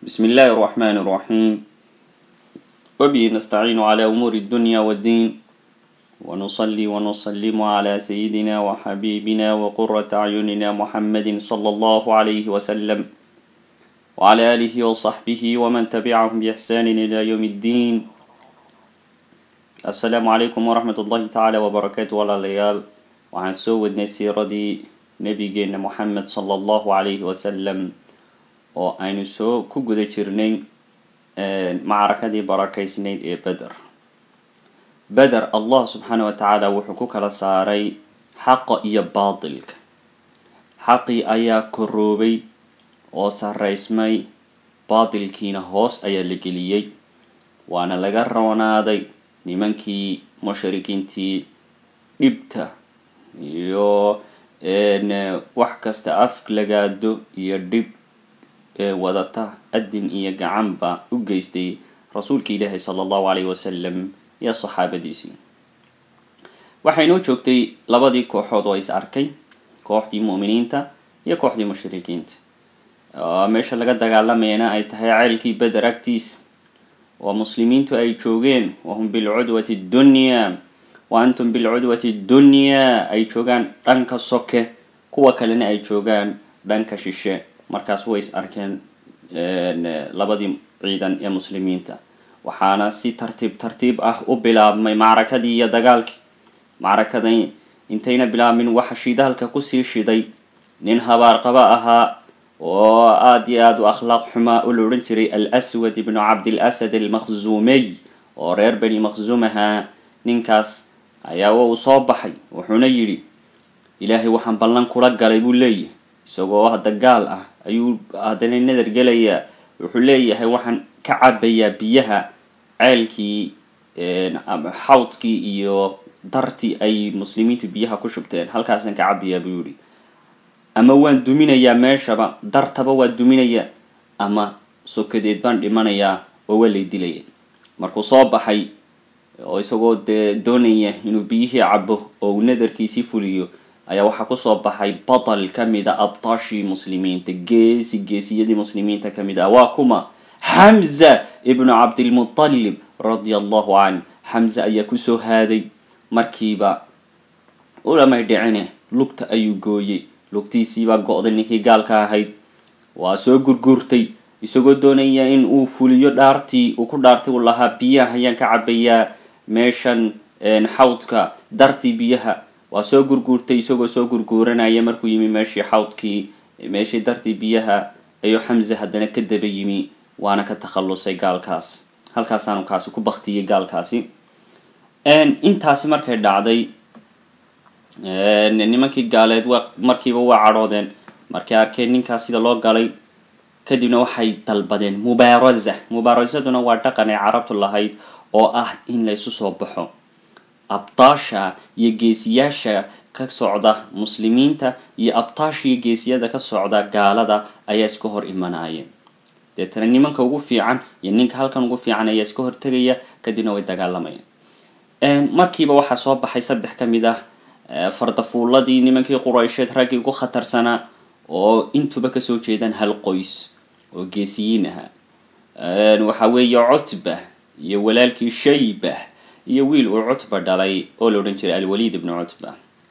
بسم الله الرحمن الرحيم وبه نستعين على أمور الدنيا والدين ونصلي ونسلم على سيدنا وحبيبنا وقرة أعيننا محمد صلى الله عليه وسلم وعلى آله وصحبه ومن تبعهم بإحسان إلى يوم الدين السلام عليكم ورحمة الله تعالى وبركاته ولا ليال وعن سوى النسيرة نبينا محمد صلى الله عليه وسلم oo aynu soo ku guda jirnay macrakadii barakaysnayd ee beder beder allah subxaana wa tacaala wuxuu ku kala saaray xaqa iyo baatilka xaqii ayaa koroobay oo saraysmay baatilkiina hoos ayaa la geliyey waana laga roonaaday nimankii mushrikiintii dhibta iyo wax kasta af lagaado iyo dhib wadata adin iyo gacanba u geystay rasuulka ilaahi sala allahu alayhi wasalam iyo saxaabadiisii waxaynoo joogtay labadii kooxood oo is arkay kooxdii mu'miniinta iyo kooxdii mushrikiinta meesha laga dagaalamayana ay tahay ceelkii beder agtiisa oo muslimiintu ay joogeen wahum bilcudwati dunya wa antum bilcudwati dunya ay joogaan dhanka soke kuwa kalena ay joogaan dhanka shishe markaas way is arkeen labadii ciidan ee muslimiinta waxaana si tartiib tartiib ah u bilaabmay macrakadii iyo dagaalkii macrakadan intayna bilaabmin waxa shidaalka kusii shiday nin habaarqaba ahaa oo aada iyo aada u akhlaaq xumaa u la odhan jiray alswad ibnu cabdilasad almakhzumey oo reer beni makhzuum ahaa ninkaas ayaa uu soo baxay wuxuuna yidhi ilaahay waxaan ballan kula galay buu leeyahay isagoo hadda gaal ah ayuu haddana nadar gelayaa wuxuu leeyahay waxaan ka cabayaa biyaha ceelkii xawdkii iyo dartii ay muslimiintu biyaha ku shubteen halkaasaan ka cabayaa buu yihi ama waan duminayaa meeshaba dartaba waa duminayaa ama sokadeed baan dhimanayaa oo waa lay dilaya markuu soo baxay oo isagoo dee doonaya inuu biyihii cabo oo uu nadarkiisii fuliyo ayaa waxaa kusoo baxay batal ka mid a abtaashii muslimiinta geesi geesiyadii muslimiinta ka mid ah waa kuma xamza ibnu cabdilmutalib radia allahu canh xamza ayaa kusoo haaday markiiba ulamay dhicine lugta ayuu gooyey lugtiisiibaa go-day ninkii gaalka ahayd waa soo gurguurtay isagoo doonaya in uu fuliyo dhaartii uu ku dhaartay uu lahaa biyaha ayaan ka cabayaa meeshan xawdka dartii biyaha waa soo gurguurtay isagoo soo gurguuranaya markuu yimi meeshii xawdkii meeshii dartii biyaha ayuu xamza haddana ka daba yimi waana ka takhallusay gaalkaas halkaasaanu kaasi ku baktiyey gaalkaasi intaasi markay dhacday nimankii gaaleed wa markiiba waa cadhoodeen markay arkeen ninkaas sida loo galay kadibna waxay dalbadeen mubaaraza mubaarasaduna waa dhaqan ay carabtu lahayd oo ah in laysu soo baxo abtaasha iyo geesiyaasha ka socda muslimiinta iyo abtaasha iyo geesiyada ka socda gaalada ayaa iska hor imanayeen deetana nimanka ugu fiican iyo ninka halkan ugu fiican ayaa iska hortegaya kadibna way dagaalamayeen markiiba waxaa soo baxay saddex ka mid ah fardafuuladii nimankii quraysheed raggii ugu khatarsanaa oo intuba kasoo jeedaan hal qoys oo geesiyiin ahaa waxa weeye cutba iyo walaalkii shayba iyo wiil uu cutba dhalay oo la odhan jiray alwaliid ibnu cutba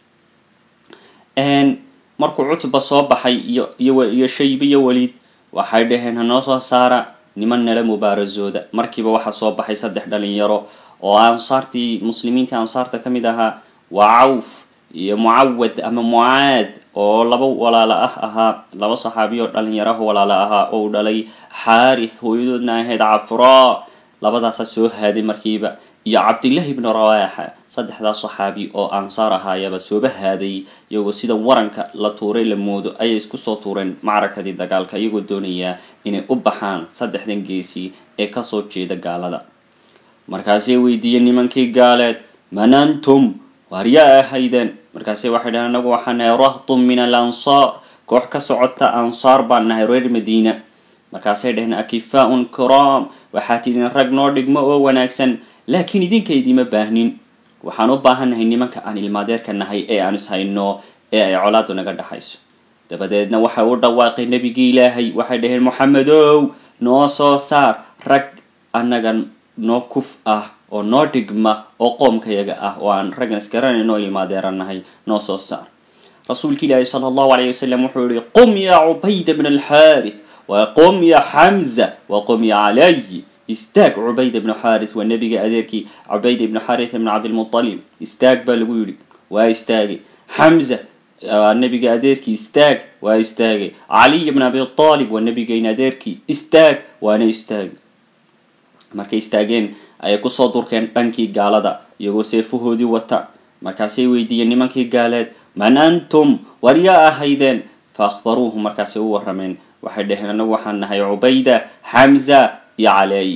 markuu cutba soo baxay iyo iyo shaybe iyo waliid waxay dhaheen hanoo soo saara niman nala mubaarazooda markiiba waxaa soo baxay saddex dhalinyaro oo ansaartii muslimiintii ansaarta ka mid ahaa waa cawf iyo mucawad ama mucaad oo laba walaalo ah ahaa laba saxaabiy oo dhalinyaraho walaalo ahaa oo uu dhalay xaarith hooyadoodna ahayd cafraa labadaasa soo haaday markiiba iyo cabdillahi ibnu rawaaxa saddexdaas saxaabi oo ansaar ahaayaba sooba haaday iyagoo sida waranka la tuuray la moodo ayay isku soo tuureen macrakadii dagaalka iyagoo doonaya inay u baxaan saddexdan geesi ee kasoo jeeda gaalada markaasay weydiiyeen nimankii gaaleed man antum waar yaa ahaydeen markaase waxay dhaheen anagu waxaa nahay rahtun min al ansaar koox ka socota ansaar baan nahay reer madiina markaasay dhaheen akifaaun kiraam waxaa tidin rag noo dhigmo oo wanaagsan laakiin idinka idiima baahnin waxaan u baahannahay nimanka aan ilmaadeerka nahay ee aan ishayno ee ay colaadu naga dhexayso dabadeedna waxay u dhawaaqay nebigii ilaahay waxay dhaheen moxamedow noo soo saar rag annaga noo kuf ah oo noo dhigma oo qoomkayaga ah oo aan raggan isgaranayno ilmaadeeranahay noo soo saar rasuulka ilaahi sala allahu alayh wasalam wuxuu yihi qum ya cubayda bn alxaarith wa qum ya xamza wa qum ya calay istaag cubayda ibnu xaarith waa nebiga adeerkii cubayda ibnu xaarith ibn cabdilmutalib istaag baa lagu yidhi waa istaagay xamza waa nebiga adeerkii istaag waa istaagay caliy ibn abi aalib waa nebigayna adeerkii istaag waana istaagay markay istaageen ayay kusoo durkeen dhankii gaalada iyagoo seefahoodii wata markaasay weydiiyeen nimankii gaaleed man antum war yaa ahaydeen fa akhbaruuhu markaasay u warrameen waxay dhaheen anagu waxaan nahay cubayda xamza iyo caley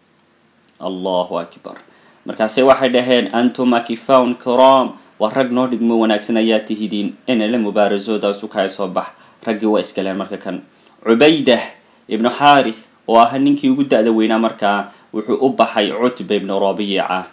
allahu akbar markaase waxay dhaheen antum akifaun kiram waa rag noo dhigmo wanaagsan ayaa tihidiin ina la mubaarasooda sukaya soo bax raggii waa iskaleen marka kan cubaydah ibnu xaarith oo ahaa ninkii ugu da-da weynaa markaa wuxuu u baxay cutba ibnu rabiica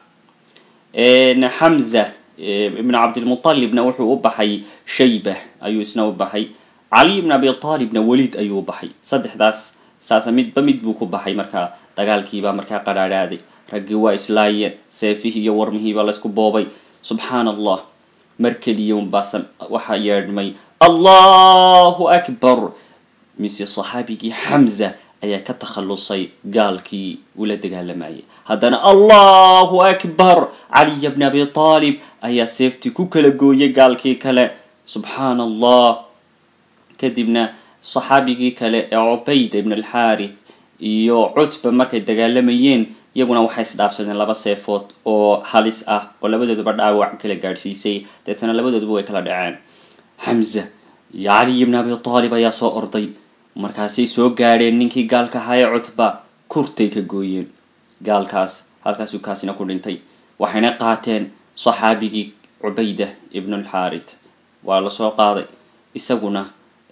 xamza ibnu cabdilmutalibna wuxuu u baxay shayba ayuu isna u baxay caliy ibn abi aalibna welid ayuu u baxay saddexdaas saasa midba mid buu ku baxay markaa dagaalkiibaa markaa qadhaadhaaday raggii waa islaayeen seefihii iyo warmihiibaa laysku boobay subxaan allah mar keliya unbaa waxaa yeedhmay allahu akbar mise saxaabigii xamza ayaa ka takhallusay gaalkii ula dagaalamayay haddana allahu akbar caliya bni abi aalib ayaa seeftii ku kala gooyay gaalkii kale subxaan allah kadibna saxaabigii kale ee cubayda ibn alxaarith iyo cutba markay dagaalamayeen iyaguna waxay isdhaafsadeen laba seefood oo halis ah oo labadooduba dhaawac kala gaadhsiisay deetana labadooduba way kala dhaceen xamza iyo caliy ibn abi aalib ayaa soo orday markaasay soo gaadheen ninkii gaalka ahaa ee cutba kurtay ka gooyeen gaalkaas halkaasuu kaasina ku dhintay waxayna qaateen saxaabigii cubayda ibn alxaarith waa lasoo qaaday isaguna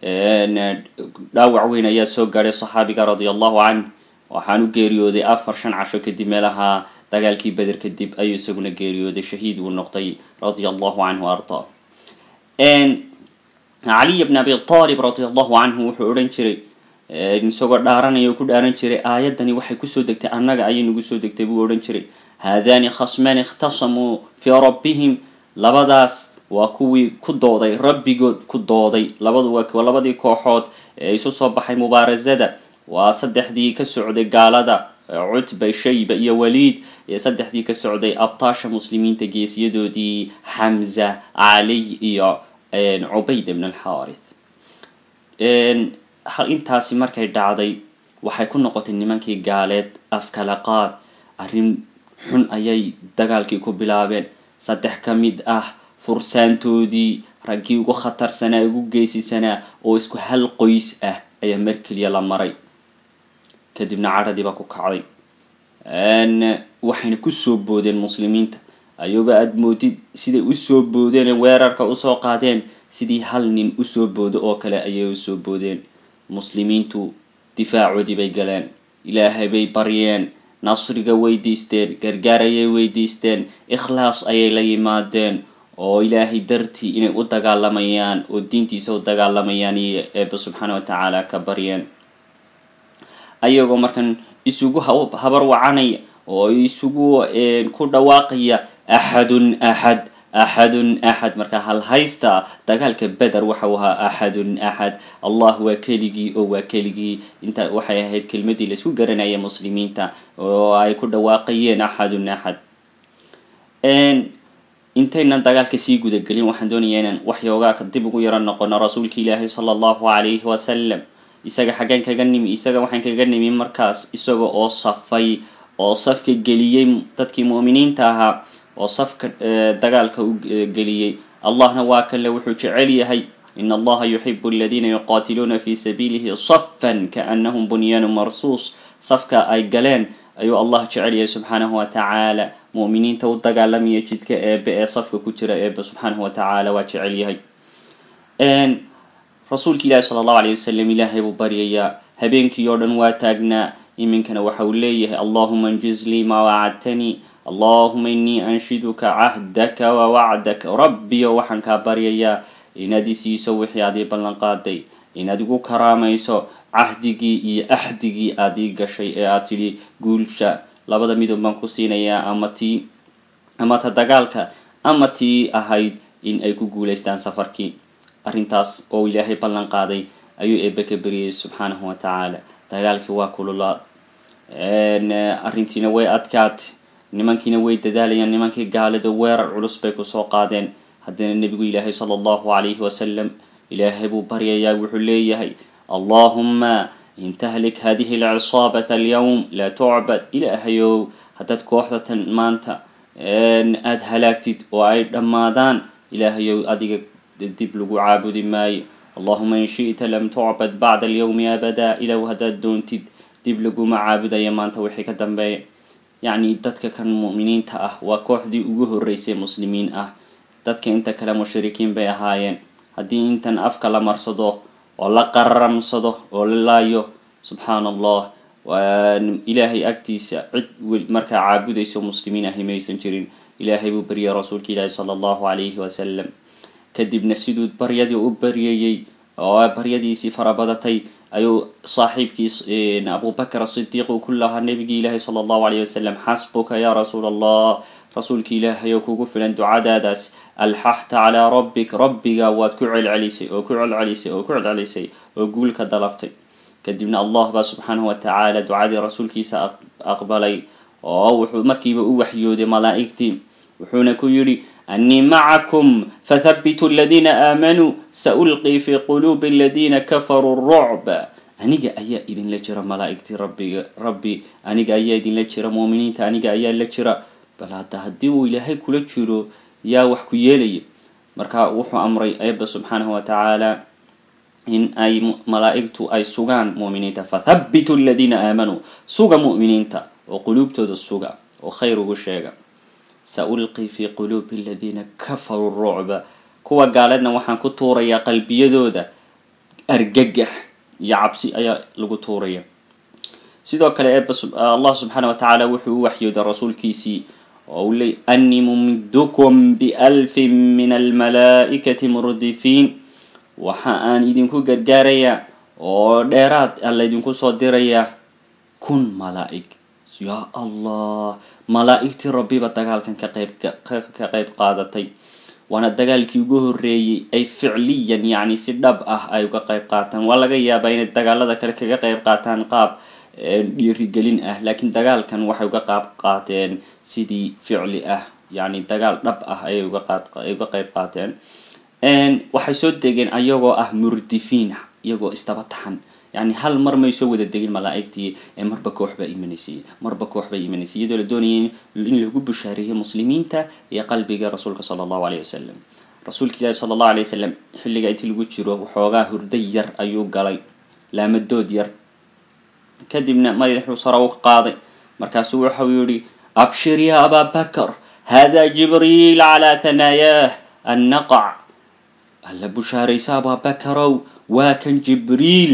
dhaawac weyn ayaa soo gaadhay saxaabiga radia allahu canh waxaan u geeriyooday afar shan casho kadib meelaha dagaalkii beder kadib ayuu isaguna geeriyooday shahiid uu noqday radia allahu canhu arda caliy bn abi aalib radia allahu canhu wuxuu odhan jiray isagoo dhaaranaya ku dhaaran jiray aayaddani waxay kusoo degtay annaga ayay nagu soo degtay buu odhan jiray haadani khasmaan ikhtasamuu fii rabbihim labadaas waa kuwii ku dooday rabbigood ku dooday labadu waa labadii kooxood ee isu soo baxay mubaarasada waa saddexdii ka socday gaalada cutba shayba iyo waliid iyo saddexdii ka socday abtaasha muslimiinta geesiyadoodii xamza caliy iyo cubayd ibn alxaarith intaasi markay dhacday waxay ku noqotay nimankii gaaleed afkala qaad arrin xun ayay dagaalkii ku bilaabeen saddex ka mid ah fursaantoodii raggii ugu khatarsanaa ugu geesisanaa oo isku hal qoys ah ayaa mar keliya la maray kadibna cadhadii baa ku kacday waxayna kusoo boodeen muslimiinta ayagoo aada moodid siday usoo boodeen weerarka usoo qaadeen sidii hal nin usoo boodo oo kale ayay usoo boodeen muslimiintu difaacoodii bay galeen ilaahay bay baryeen nasriga weydiisteen gargaar ayay weydiisteen ikhlaas ayay la yimaadeen oo ilaahay dartii inay u dagaalamayaan oo diintiisa u dagaalamayaan iyo eeba subxaana wa tacaala ka baryeen ayagoo markan isugu habar wacanaya oo isugu ku dhawaaqaya axadun axad axadun axad marka hal haysta dagaalka beder waxau ahaa axadun axad allah waa keligii oo waa keligii inta waxay ahayd kelmadii laisku garanaya muslimiinta oo ay ku dhawaaqayeen axadun axad intaynan dagaalka sii gudagelin waxaan doonayaa inaan waxyoogaa dib ugu yaro noqono rasuulka ilaahi sala allahu calayhi wasalam isaga xaggeen kaga nimi isaga waxaan kaga nimi markaas isaga oo safay oo safka geliyey dadkii mu'miniinta ahaa oo safka dagaalka u geliyey allahna waa kale wuxuu jecel yahay in allaha yuxibu aladiina yuqaatiluuna fi sabiilihi safan kaanahum bunyaanu marsuus safka ay galeen ayuu allah jecel yahay subxaanahu wa tacaala mu'miniinta u dagaalamaya jidka eebe ee safka ku jira eebe subxaanahu wa tacaala waa jecel yahay rasuulka ilaahi sala allahu alayh wasalam ilaahay buu baryayaa habeenkii oo dhan waa taagnaa iminkana waxa uu leeyahay allahuma anjiz lii maa wacadtanii allahuma inii anshiduka cahdaka wa wacdaka rabbiyo waxaan kaa baryayaa inaad isiiso wixii aad ii ballan qaaday inaad igu karaamayso cahdigii iyo axdigii aada ii gashay ee aad tidhi guulsha labada midoob baan ku siinayaa ama tii ama ta dagaalka ama tii ahayd in ay ku guulaystaan safarkii arrintaas oo ilaahay ballan qaaday ayuu eebe ka beriyey subxaanahu wa tacaala dagaalkii waa kululaad arrintiina way adkaatay nimankiina way dadaalayaan nimankii gaalida weerar culus bay kusoo qaadeen haddana nebigu ilaahay sala allahu calayhi wasalam ilaahay buu baryayaa wuxuu leeyahay allahuma in tahlik hadihi alcisaabata alyawm laa tucbad ilaahayow haddaad kooxdatan maanta aada halaagtid oo ay dhammaadaan ilaahayow adiga dib lagu caabudi maayo allahuma in shi'ta lam tucbad bacda alyawmi abada ilow haddaad doontid dib laguma caabudaya maanta wixii ka dambeeya yacni dadka kan mu'miniinta ah waa kooxdii ugu horreysay muslimiin ah dadka inta kale mushrikiin bay ahaayeen haddii intan afka la marsado oo la qararamsado oo la laayo subxaana allah ilaahay agtiisa cid markaa caabudayso muslimiin ahi maysan jirin ilaahay buu baryay rasuulka ilaahi sala allahu calayhi wasalam kadibna siduu baryadii u baryayey oo baryadiisii farabadatay ayuu saaxiibkii abubakr asidiiq uu ku lahaa nebigii ilaahi sala allahu alayh wasalam xasbuka ya rasuul allah rasuulka ilaahay oo kugu filan ducadaadaas alxaxta calaa rabbik rabbiga waad ku celcelisay oo ku celcelisay oo ku celcelisay oo guul ka dalabtay kadibna allah baa subxaanahu watacaala ducadii rasuulkiisa aqbalay oo wuxuu markiiba u waxyooday malaa'igtii wuxuuna ku yidhi annii macakum fathabituu aladiina aamanuu saulqii fi quluubi aladiina kafaruu rucba aniga ayaa idinla jira malaa'igtii rabbiga rabbi aniga ayaa idinla jira muuminiinta aniga ayaa la jira bal hadda haddii uu ilaahay kula jiro yaa wax ku yeelaya marka wuxuu amray eebba subxaanahu wa tacaala in ay malaa'igtu ay sugaan mu'miniinta fathabituu aladiina aamanuu suga mu'miniinta oo quluubtooda suga oo khayr ugu sheega saulqii fi quluubi aladiina kafaruu rucba kuwa gaaleedna waxaan ku tuurayaa qalbiyadooda argagax iyo cabsi ayaa lagu tuuraya sidoo kale eeba allah subxaana wa tacaala wuxuu u waxyooday rasuulkiisii oo uu leey annii mumiddukum bialfin min almalaa'ikati murdifiin waxa aan idinku gargaarayaa oo dheeraad alla idinku soo dirayaa kun malaa'ig yaa allah malaa'igtii rabbiba dagaalkan ka qayb ka qayb qaadatay waana dagaalkii ugu horreeyey ay ficliyan yacni si dhab ah ay uga qayb qaataan waa laga yaabaa inay dagaalada kale kaga qayb qaataan qaab dhiirigelin ah laakiin dagaalkan waxay uga qaab qaateen sidii ficli ah yacni dagaal dhab ah ayay uga qaad ay uga qayb qaateen waxay soo degeen ayagoo ah murdifiin iyagoo isdaba taxan yani hal mar may soo wada degin malaa'igtii ee marba koox baa imanaysay marba koox baa imanaysay iyadoo la doonayay in lagu bushaareeyo muslimiinta iyo qalbiga rasuulka sala allahu alayh wasalam rasuulka ilaahi sala allahu alay wasalam xilliga intii lagu jiro waxoogaa hurday yar ayuu galay laamadood yar kadibna madaxuu sare u qaaday markaasuu waxau yihi abshir ya abaa bakr hada jibriil calaa tanaayaah annaqac alla bushaaraysa abaa bakarow waa kan jibriil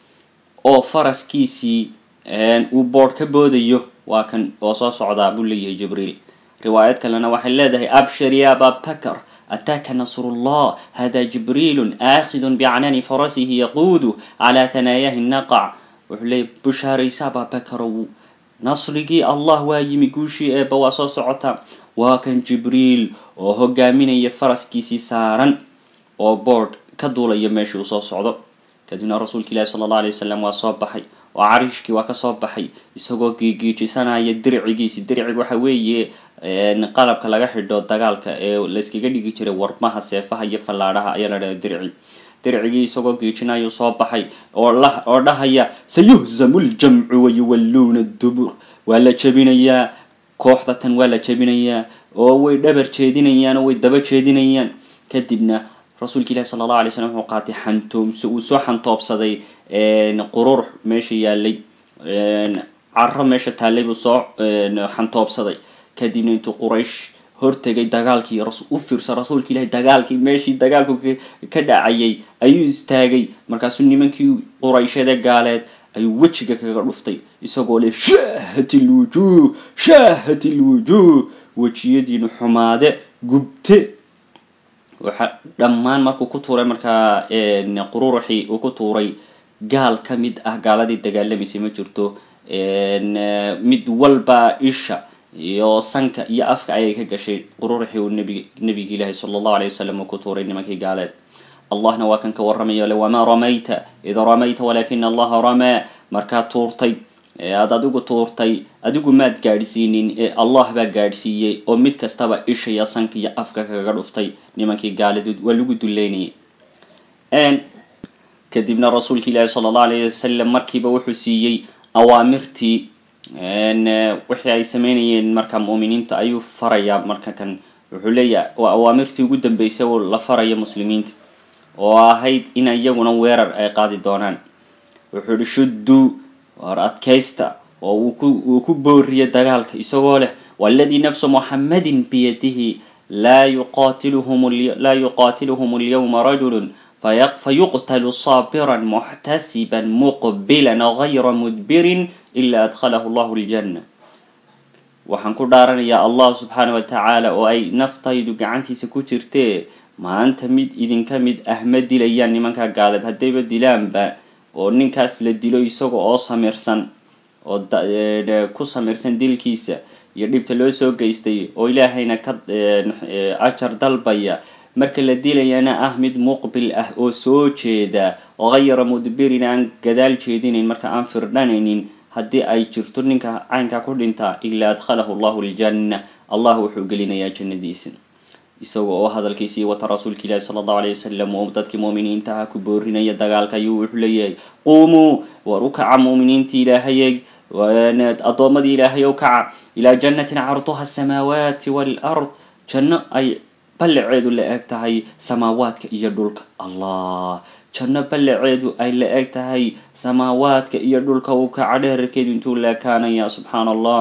oo faraskiisii uu boodh ka boodayo waa kan oo soo socdaa buu leeyahay jibriil riwaayad kalena waxay leedahay abshir ya abaa bakr ataaka nasrullah hada jibriilun aakhidun bicnani farasihi yaquudu calaa tanaayahi naqac wuxuu leeyahy bushaaraysa abaa bakarow nasrigii allah waa yimi guushii eeba waa soo socotaa waa kan jibriil oo hogaaminaya faraskiisii saaran oo boodh ka duulaya meeshii uu soo socdo kadibna rasuulka ilaahi sala alla alay wasalam waa soo baxay oo cariishkii waa kasoo baxay isagoo giigiijisanaya dircigiisi dirciga waxa weeye qalabka laga xidho dagaalka ee layskaga dhigi jiray warmaha seefaha iyo fallaadhaha ayaa la dhaha dirci dircigii isagoo giijinayuu soo baxay oo dhahaya sayuhzamu ljamcu wayuwalluuna dubur waa la jebinayaa kooxda tan waa la jebinayaa oo way dhabar jeedinayaan oo way daba jeedinayaan kadibna rasuulka ilahi sala allahu alay slam wuxuu qaatay xantoomse uu soo xantoobsaday qurur meesha yaalay caro meesha taallay buu soo xantoobsaday kadibna intuu quraysh hortegay dagaalkii u fiirsa rasuulka ilahi dagaalkii meeshii dagaalku ka dhacayay ayuu istaagay markaasuu nimankii qurayshade gaaleed ayuu wejiga kaga dhuftay isagoo leh shaahat ilwujuuh shaahat ilwujuuh wejiyadiinu xumaade gubte waxa dhammaan markuu ku tuuray markaa qururuxii uu ku tuuray gaal ka mid ah gaaladii dagaalamaysay ma jirto mid walba isha iyo sanka iyo afka ayay ka gashay qururixii uu nbig nebiga ilaahi sala allahu alay wasalam uu ku tuuray nimankii gaaleed allahna waa kan ka warramayo le wamaa ramayta id ramayta walakina allaha ramaa markaad tuurtay aada adigu tuurtay adigu maad gaadhsiinin ee allah baa gaadhsiiyey oo mid kastaba isha iyo sanka iyo afka kaga dhuftay nimankii gaaleed waa lagu duleynayay kadibna rasuulka ilaahi sala allahu alayh wasalam markiiba wuxuu siiyey awaamirtii wixii ay sameynayeen marka mu'miniinta ayuu farayaa marka kan wuxuu leeyahay waa awaamirtii ugu dambeysay oo la faraya muslimiinta oo ahayd in iyaguna weerar ay qaadi doonaan wuxuu yihi shuddu war adkaysta oo uu ku booriye dagaalka isagoo leh waladii nafsu muxammadin biyadihi laa yuqatiluhum laa yuqatiluhum alyawma rajulu fayuqtalu saabiran muxtasiban muqbilan gayra mudbirin ila adkhalahu allahu aljanna waxaan ku dhaaranayaa allah subxaana wa tacaala oo ay naftaydu gacantiisa ku jirtee maanta mid idinka mid ah ma dilayaan nimankaa gaaleed haddayba dilaanba oo ninkaas la dilo isaga oo samirsan oo ku samirsan dilkiisa iyo dhibta loo soo geystay oo ilaahayna ka ajar dalbaya marka la dilayana ah mid muqbil ah oo soo jeeda gayra mudbirin aan gadaal jeedinayn marka aan firdhanaynin haddii ay jirto ninka caynkaa ku dhintaa ilaa adkhalahu allahu aljanna allah wuxuu gelinayaa jannadiisa isaga oo hadalkiisii wata rasuulka ilaahi sala allahu alayh wasalam oo dadkii mu'miniintaha ku boorinaya dagaalka ayuu wuxuu leeyahay quumuu war u kaca mu'miniintii ilaahayeg addoommadii ilaahay o kaca ilaa jannatin carduha asamaawaati waalard janno ay ballaceedu la eg tahay samaawaadka iyo dhulka allah janno ballaceedu ay la eg tahay samaawaadka iyo dhulka uu kaca dheerarkeedu intuu la ekaanaya subxaana allah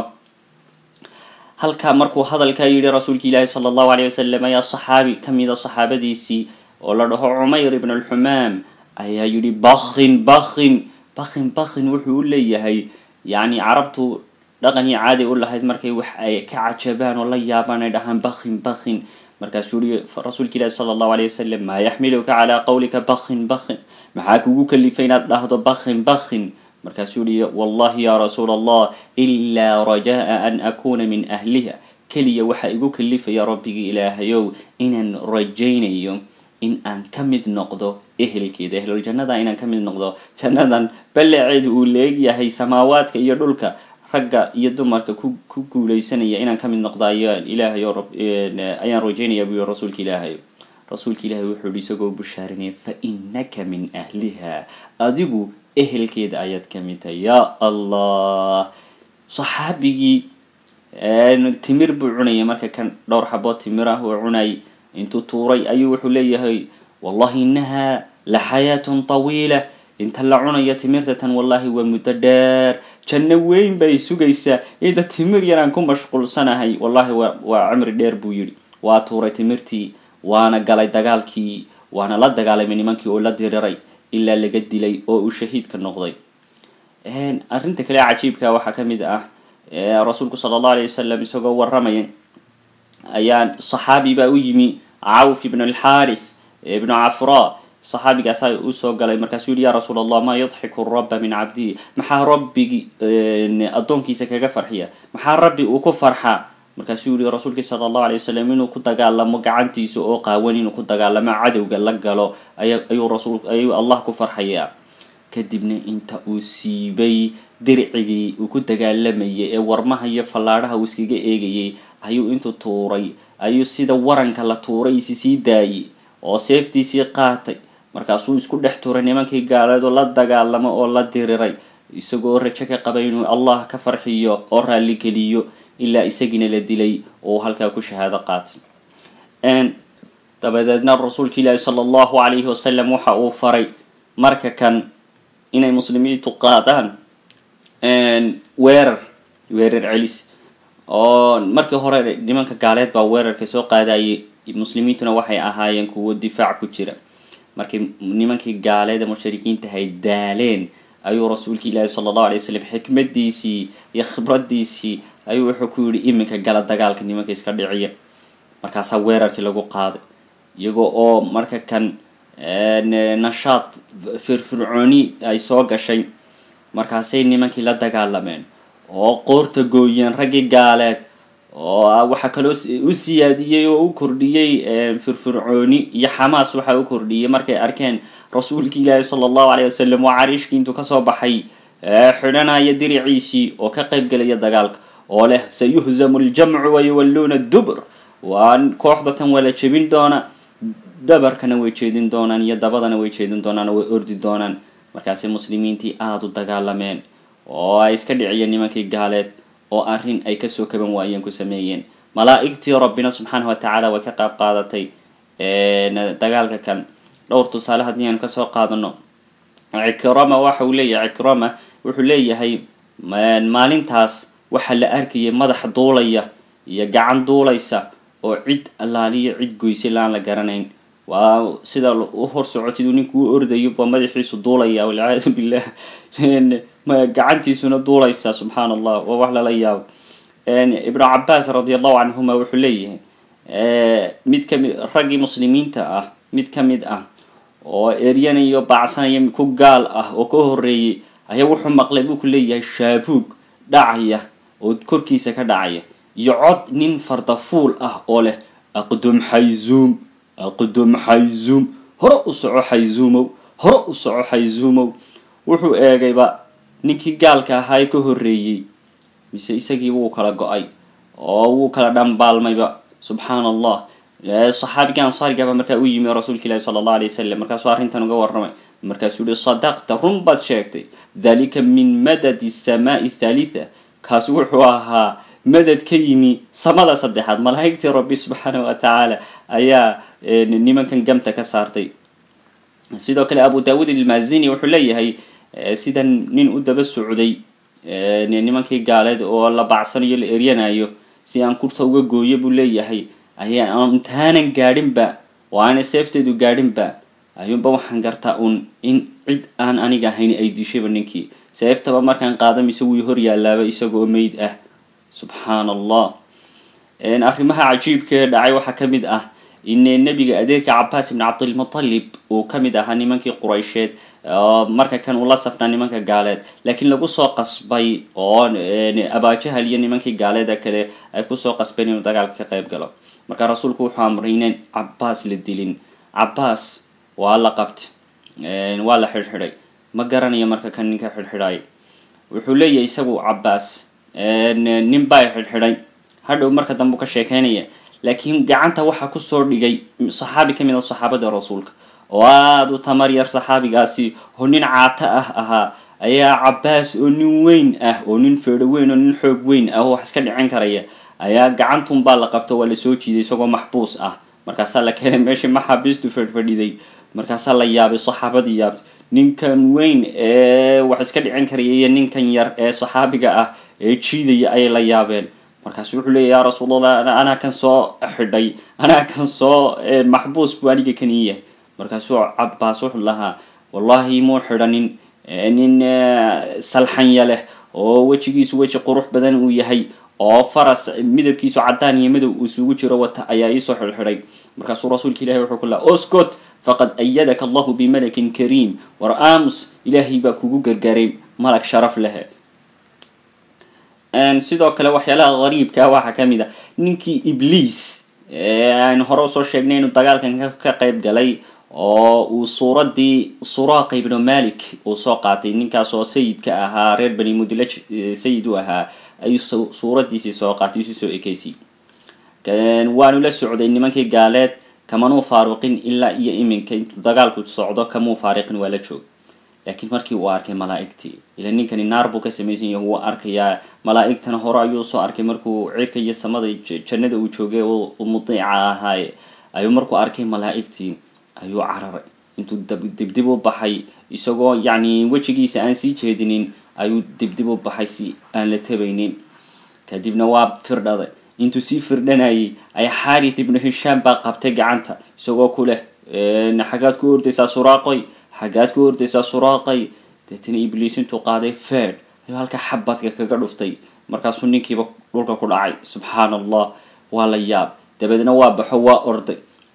halkaa markuu hadalkaa yidhi rasuulka ilaahi sala allahu alayh wasalam ayaa saxaabi ka mida saxaabadiisii oo la dhaho cumayr ibn alxumaam ayaa yidhi bakin bakin bakin bakin wuxuu u leeyahay yacni carabtu dhaqan iyo caadi u lahayd markay wax ay ka cajabaan oo la yaabaan ay dhahaan bakin bakin markaasuu yihi rasuulka ilaahi sala allahu alayh wasalam maa yaxmiluka calaa qawlika bakin bakin maxaa kugu kalifay inaad dhahdo bakin bakin markaasuu yihi wallahi ya rasuul allah ilaa rajaa an akuna min ahliha keliya waxaa igu kalifaya rabbigii ilaahayow inaan rajaynayo in aan ka mid noqdo ehelkeeda ehluljannada inaan ka mid noqdo jannadan ballaceedu uu leegyahay samaawaadka iyo dhulka ragga iyo dumarka ku ku guuleysanaya inaan ka mid noqdo ayaan ilaahay oo ayaan rajaynaya buu yihi rasuulka ilaahay rasuulka ilaahay wuxuu yihi isagoo bushaarinaya fa inaka min ahliha adigu ehelkeeda ayaad ka mid tahay ya allah saxaabigii timir buu cunayay marka kan dhowr xaboo timir ah uu cunay intuu tuuray ayuu wuxuu leeyahay wallahi inaha la xayaatun tawiila inta la cunayo timirta tan wallahi waa muddo dheer janno weyn bay sugaysaa inta timir yaraan ku mashquulsanahay wallahi wa waa cimri dheer buu yidhi waa tuuray timirtii waana galay dagaalkii waana la dagaalamay nimankii oo la diriray ilaa laga dilay oo uu shahiidka noqday arrinta kale cajiibka waxaa ka mid ah rasuulku sala allahu alayh wasalam isagoo warramaya ayaa saxaabi baa u yimi cawf ibn alxaris ibnu cafra saxaabigaasaa usoo galay markaasuu yihi ya rasuul allah maa yadxiku rabba min cabdihi maxaa rabbigi addoonkiisa kaga farxiya maxaa rabbi uu ku farxaa markaasuu yihi rasuulkii sala allahu alay wasalam inuu ku dagaalamo gacantiisa oo qaawan inuu ku dagaalamo cadowga la galo aya ayuu rasul ayuu allah ku farxayaa kadibna inta uu siibay dircigii uu ku dagaalamayay ee warmaha iyo fallaadhaha uu iskaga eegayay ayuu intuu tuuray ayuu sida waranka la tuuray isi sii daayey oo seeftiisii qaatay markaasuu isku dhex tuuray nimankii gaaleed oo la dagaalamo oo la diriray isagoo rajo ka qabay inuu allah ka farxiyo oo raalligeliyo ilaa isagiina la dilay oo halkaa ku shahaado qaatay dabadeedna rasuulka ilaahi sala allahu calayhi wasalam waxa uu faray marka kan inay muslimiintu qaadaan weerar weerar celis oo markii hore nimanka gaaleed baa weerarka soo qaadayay muslimiintuna waxay ahaayeen kuwo difaac ku jira markii nimankii gaaleeda mushrikiinta hay daaleen ayuu rasuulka ilaahi sala allahu alay wasalam xikmadiisii iyo khibradiisii ayuu wuxuu ku yidhi iminka gala dagaalka nimanka iska dhiciya markaasaa weerarkii lagu qaaday iyagoo oo marka kan nashaad firfircooni ay soo gashay markaasay nimankii la dagaalameen oo qoorta gooyeen raggii gaaleed oo waxaa kaloo u siyaadiyey oo u kordhiyey firfircooni iyo xamaas waxaa u kordhiyey markay arkeen rasuulki ilaahi sala allahu alayh wasalam oo cariishkii intuu kasoo baxay xidhanaya diriciisii oo ka qayb gelaya dagaalka oo leh sayuhzamu ljamcu wayuwalluuna dubur waa kooxda tan waa la jebin doona dhabarkana way jeedin doonaan iyo dabadana way jeedin doonaan oo way ordi doonaan markaasay muslimiintii aada u dagaalameen oo ay iska dhiciyeen nimankii gaaleed oo arrin ay kasoo kaban waayeen ku sameeyeen malaa'igtii rabbina subxaana wa tacaala way ka qayb qaadatay dagaalka kan dhowr tusaale haddii aanu kasoo qaadano cikrama waxa uu leeyahay cikrama wuxuu leeyahay maalintaas waxaa la arkayay madax duulaya iyo gacan duulaysa oo cid allaaliyo cid goysay laan la garanayn waa sida u hor socotid uu ninku u ordayo ba madaxiisu duulaya walciyaadu billah gacantiisuna duulaysa subxaana allah waa wax lala yaabo ibnu cabaas radi allahu canhuma wuxuu leeyahay mid kamid raggii muslimiinta ah mid kamid ah oo eryanayo baacsanaya ku gaal ah oo ka horeeyey ayaa wuxuu maqlay buu ku leeyahay shaabuug dhacaya oo korkiisa ka dhacaya iyo cod nin fardafuul ah oo leh aqdum xayzuum aqdum xayzuum hore u soco xayzuumow hore u soco xayzuumow wuxuu eegayba ninkii gaalka ahaa ee ka horreeyey mise isagii wuu kala go-ay oo wuu kala dhambaalmayba subxaana allah saxaabiga ansaarigaba markaa u yimi rasuulka ilahi sala allahu alay wasalam markaasuu arrintan uga warramay markaasuu yihi sadaqta run baad sheegtay dalika min madadi samaai thalitha kaas wuxuu ahaa madad ka yimi samada saddexaad malaa'igtii rabbi subxaana wa tacaala ayaa nimankan gamta ka saartay sidoo kale abu daawud ilmazini wuxuu leeyahay sida nin u daba socday nimankii gaaleed oo la bacsanayo la eryanayo si aan kurta uga gooyo buu leeyahay ayaa intaanan gaadhinba oo aanay seefteedu gaadhinba ayuunba waxaan gartaa un in cid aan aniga ahayn ay dishayba ninkii seeftaba markaan qaada mise wuu hor yaalaaba isagoo meyd ah subxaana allah arrimaha cajiibkaee dhacay waxaa ka mid ah in nebiga adeerka cabaas ibn cabdilmutalib uu ka mid ahaa nimankii quraysheed marka kan uu la safnaa nimanka gaaleed laakiin lagu soo qasbay oo abaajahal iyo nimankii gaaleeda kale ay kusoo qasbeen inuu dagaalka ka qayb galo marka rasuulku wuxuu amray inaan cabaas la dilin cabaas waa la qabtay waa la xidhxidhay ma garanayo marka kan ninka xidhxidhay wuxuu leeyahay isagu cabaas nin baa xidhxidhay hadhow marka dambe u ka sheekeynaya laakiin gacanta waxaa kusoo dhigay saxaabi ka mid a saxaabada rasuulka oo aada u tamar yar saxaabigaasi oo nin caato ah ahaa ayaa cabaas oo nin weyn ah oo nin feedho weyn oo nin xoog weyn ah oo wax iska dhicin karaya ayaa gacantun baa la qabto waa lasoo jiiday isagoo maxbuus ah markaasaa la keenay meeshii maxaabiistu fedhfadhiday markaasaa la yaabay saxaabadii yaabtay ninkan weyn ee wax iska dhicin karaya iyo ninkan yar ee saxaabiga ah ee jiidaya ayay la yaabeen markaasu wuxuu leeya ya rasuulallah anaa kan soo xidhay anaa kan soo maxbuus buu aniga kan ii yahay markaasuu cabaas wuxuu lahaa wallahi muu xidhanin nin salxanya leh oo wejigiisu weji qurux badan uu yahay oo faras midabkiisu caddaan iyo madow isugu jiro wata ayaa iisoo xidhxidhay markaasuu rasuulka ilahi wuxuu ku laha oscot faqad ayadaka allahu bimalakin kariim war aamus ilaahay baa kugu gargaaray malag sharaf leh sidoo kale waxyaalaha qariibkaa waxaa ka mid a ninkii ibliis aynu hore usoo sheegnay inuu dagaalkan ka qayb galay oo uu suuraddii suraaqa ibnu malik uu soo qaatay ninkaas oo sayidka ahaa reer bani mudlaj sayid u ahaa ayuu suuraddiisii soo qaatay isu soo ekeysay waanu la socday nimankii gaaleed kamanuu faaruqin ilaa iyo iminka intuu dagaalku socdo kamuu faariqin waa la joog laakiin markii uu arkay malaa'igtii ila ninkani naar buu ka samaysan yahay wuu arkayaa malaa'igtana hore ayuu soo arkay markuu cirka iyo samada jannada uu joogay oo mudiica ahaaye ayuu markuu arkay malaa'igtii ayuu cararay intuu dibdib u baxay isagoo yacni wejigiisa aan sii jeedinin ayuu dibdib u baxay si aan la tabaynin kadibna waa firdhaday intuu sii firdhanayay ay xarit ibnu hishaam baa qabtay gacanta isagoo ku leh xaggaad ku ordaysaa suraaqoy xaggaad ku ordaysaa suraaqay deetana ibliis intuu qaaday fed ayuu halkaa xabadka kaga dhuftay markaasuu ninkiiba dhulka ku dhacay subxaana allah waa la yaab dabeedna waa baxo waa orday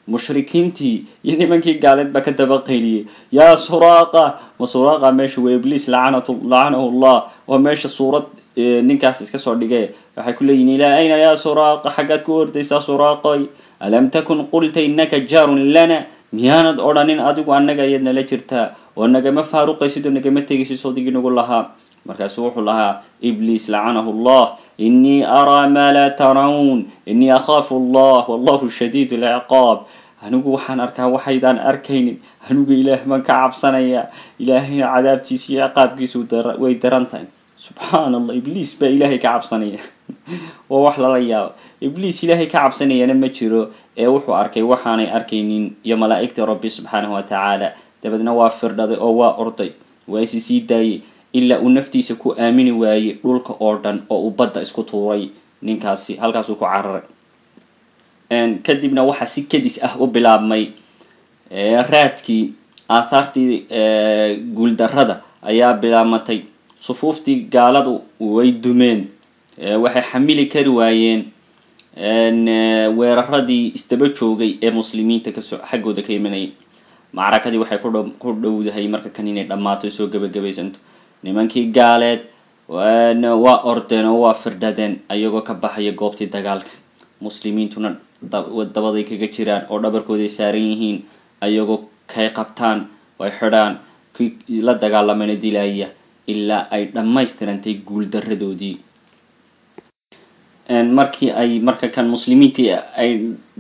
mushrikiintii iyo nimankii gaaleed baa ka daba qayliyey yaa suraaqa ma suraaqa meesha waa ibliis lacanat lacanahu llah oo meesha suurad ninkaas iska soo dhigee waxay ku leeyihin ilaa ayna yaa suraaqa xaggaad ku ordaysaa suraaqoy alam takun qulta inaka jaarun lana miyaanad odhanin adigu annaga ayaad nala jirtaa oo nagama faaruqaysid oo nagama tegaysid sodigii nagu lahaa markaasu wuxuu lahaa ibliis lacanahu llah inii araa maa laa tarawn inii akhaafu allah wallahu shadiid lciqaab anigu waxaan arkaa waxaydaan arkaynin anigu ilaah baan ka cabsanaya ilaahayna cadaabtiisa iyo ciqaabkiisu way daran tahay subxaan allah ibliis baa ilaahay ka cabsanaya waa wax lala yaabo ibliis ilaahay ka cabsanayana ma jiro ee wuxuu arkay waxaanay arkaynin iyo malaa'igtii rabbi subxaanahu wa tacaala dabeedna waa firdhaday oo waa orday waa isi sii daayey ilaa uu naftiisa ku aamini waayey dhulka oo dhan oo uu badda isku tuuray ninkaasi halkaasuu ku cararay kadibna waxaa si kedis ah u bilaabmay raadkii aathaartii guuldarrada ayaa bilaabmatay sufuuftii gaaladu way dumeen waxay xamili kari waayeen weeraradii isdaba joogay ee muslimiinta kasoo xaggooda ka imanayay macrakadii waxay ku dhowdahay marka kan inay dhammaato soo gebagabaysanto nimankii gaaleed waa ordeen oo waa firdhadeen ayagoo ka baxaya goobtii dagaalka muslimiintuna dabaday kaga jiraan oo dhabarkooday saaran yihiin ayagoo kay qabtaan way xidhaan kii la dagaalamana dilaya ilaa ay dhammaystirantay guuldaradoodii markii ay marka kan muslimiintii ay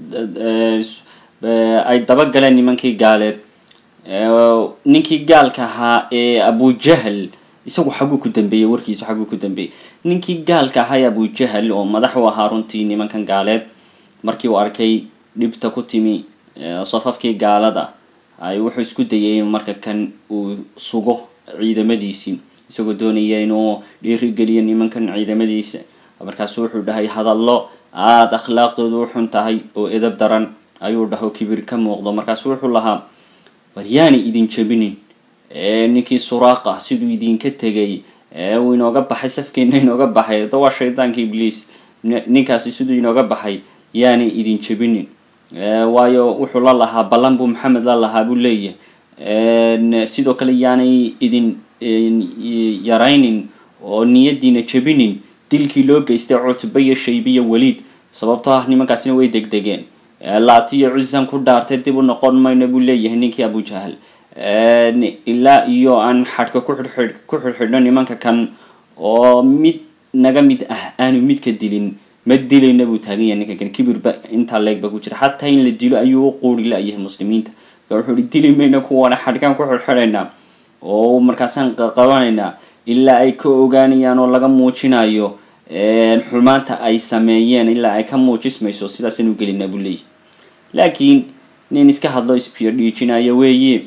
ay dabagaleen nimankii gaaleed ninkii gaalka ahaa ee abujahl isagu xaguu ku dambeeyey warkiisu xaguu ku dambeeyey ninkii gaalka ahaa ee abujahl oo madax u ahaa runtii nimankan gaaleed markii uu arkay dhibta ku timi safafkii gaalada ay wuxuu isku dayay in marka kan uu sugo ciidamadiisii isagoo doonaya inuu dhiirigeliyo nimankan ciidamadiisa markaasu wuxuu dhahay hadallo aada akhlaaqdoodu u xun tahay oo edab daran ayuu dhaho kibir ka muuqdo markaasu wuxuu lahaa war yaani idin jebinin ninkii suraaqa siduu idinka tegay uu inooga baxay safkeena inooga baxay da waa shaydaanka ibliis ninkaasi siduu inooga baxay yaani idin jebinin waayo wuxuu la lahaa ballan buu maxamed la lahaa buu leeyahay sidoo kale yaanay idin yaraynin oo niyadiina jebinin dilkii loo geystay cutba iyo shaybiya weliid sababtoo ah nimankaasina way degdegeen laatiyo cizan ku dhaartay dib u noqon mayno buu leeyahay ninkii abujahal ilaa iyo aan xadhka kuxidhxidh ku xidhxidhno nimanka kan oo mid naga mid ah aanu midka dilin ma dilayna buu taagan yahay ninka kan kibirba intaa leegba ku jira xataa in la dilo ayuu u quuri la-yahay muslimiinta wuxuu hi dili mayna kuwana xadhkaan ku xidhxidhaynaa oo markaasaan qabanaynaa ilaa ay ka ogaanayaan oo laga muujinayo xumaanta ay sameeyeen ilaa ay ka muujismayso sidaasanu gelinaa buu leeyahy laakiin nin iska hadlo isbiyo dhiijinayo weeye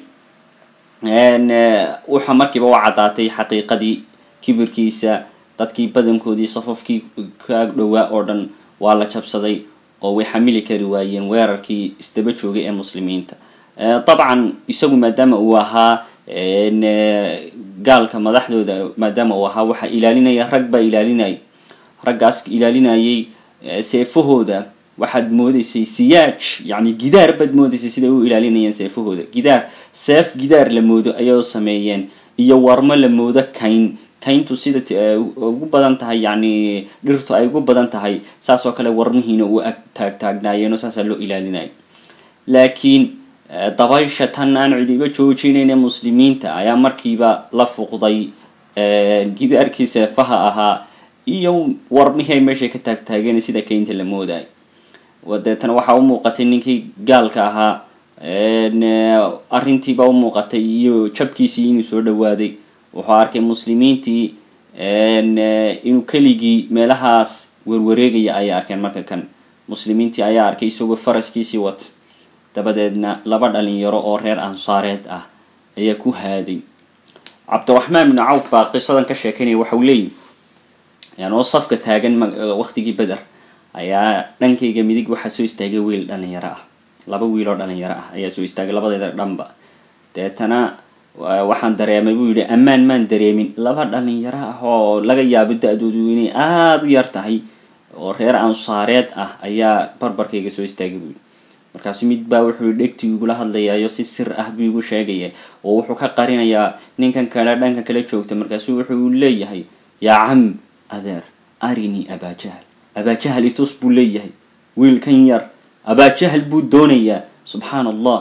waxa markiiba u caddaatay xaqiiqadii kibirkiisa dadkii badankoodii safafkii ka dhowaa oo dhan waa la jabsaday oo way xamili kari waayeen weerarkii isdaba joogay ee muslimiinta dabcan isagu maadaama uu ahaa gaalka madaxdooda maadaama uu ahaa waxaa ilaalinaya rag baa ilaalinaya raggaas ilaalinayay seefahooda waxaad moodeysay siyaaj yacni gidaar baad moodeysay siday u ilaalinayeen seefahooda gidaar seef gidaar la moodo ayay sameeyeen iyo warmo la moodo kayn kayntu sida ugu badan tahay yacni dhirtu ay ugu badan tahay saas oo kale warmihiina u ag taag taagnaayeen oo saasaa loo ilaalinaya laakiin dabaysha tan aan cidiba joojinayne muslimiinta ayaa markiiba la fuqday gidaarkii seefaha ahaa iyo warmihii ay meeshay ka taagtaageen sida kaynta la moodayo deetana waxaa u muuqatay ninkii gaalka ahaa arrintiiba u muuqatay iyo jabkiisii inuu soo dhawaaday wuxuu arkay muslimiintii inuu keligii meelahaas werwareegaya ayay arkeen marka kan muslimiintii ayaa arkay isagoo faraskiisii wata dabadeedna laba dhalinyaro oo reer ansaareed ah ayaa ku haaday cabdiraxmaan bnu cawf baa qisadan ka sheekeynaya waxau leeyihi yan oo safka taagan waktigii beder ayaa dhankayga midig waxaa soo istaagay wiil dhalinyaro ah laba wiil oo dhalinyaro ah ayaa soo istaagay labadeeda dhanba deetana waxaan dareemay buu yihi ammaan maan dareemin laba dhalinyaro ah oo laga yaabo da-doodu inay aada u yar tahay oo reer ansaareed ah ayaa barbarkayga soo istaagay buu yihi markaasu mid baa wuxuu dhegtii igula hadlayaayo si sir ah buu igu sheegaya oo wuxuu ka qarinayaa ninkan kale dhanka kale joogta markaasu wuxuu leeyahay yaa cam adeer arinii abaajahal abaajahal itus buu leeyahay wiilkan yar abaajahal buu doonayaa subxaan allah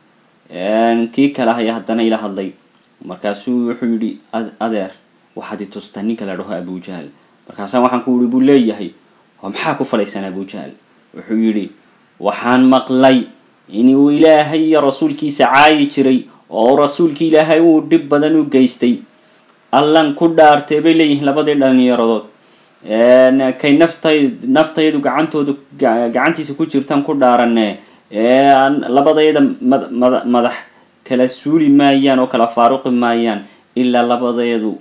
kii kale ayaa haddana ila hadlay markaasuu wuxuu yidhi adeer waxaad itustaa ninka la dhaho abujahal markaasa waxaan ku yihi buu leeyahay maxaa ku falaysaan abujahal wuxuu yidhi waxaan maqlay inuu ilaahay iyo rasuulkiisa caayi jiray oo rasuulki ilaahay uu dhib badan u geystay allan ku dhaartay bay leeyihiin labadii dhalinyaradood kay naftay naftaydu gacantooda gacantiisa ku jirtaan ku dhaarane labadayada mad madax kala suuli maayaan oo kala faaruqi maayaan ilaa labadayadu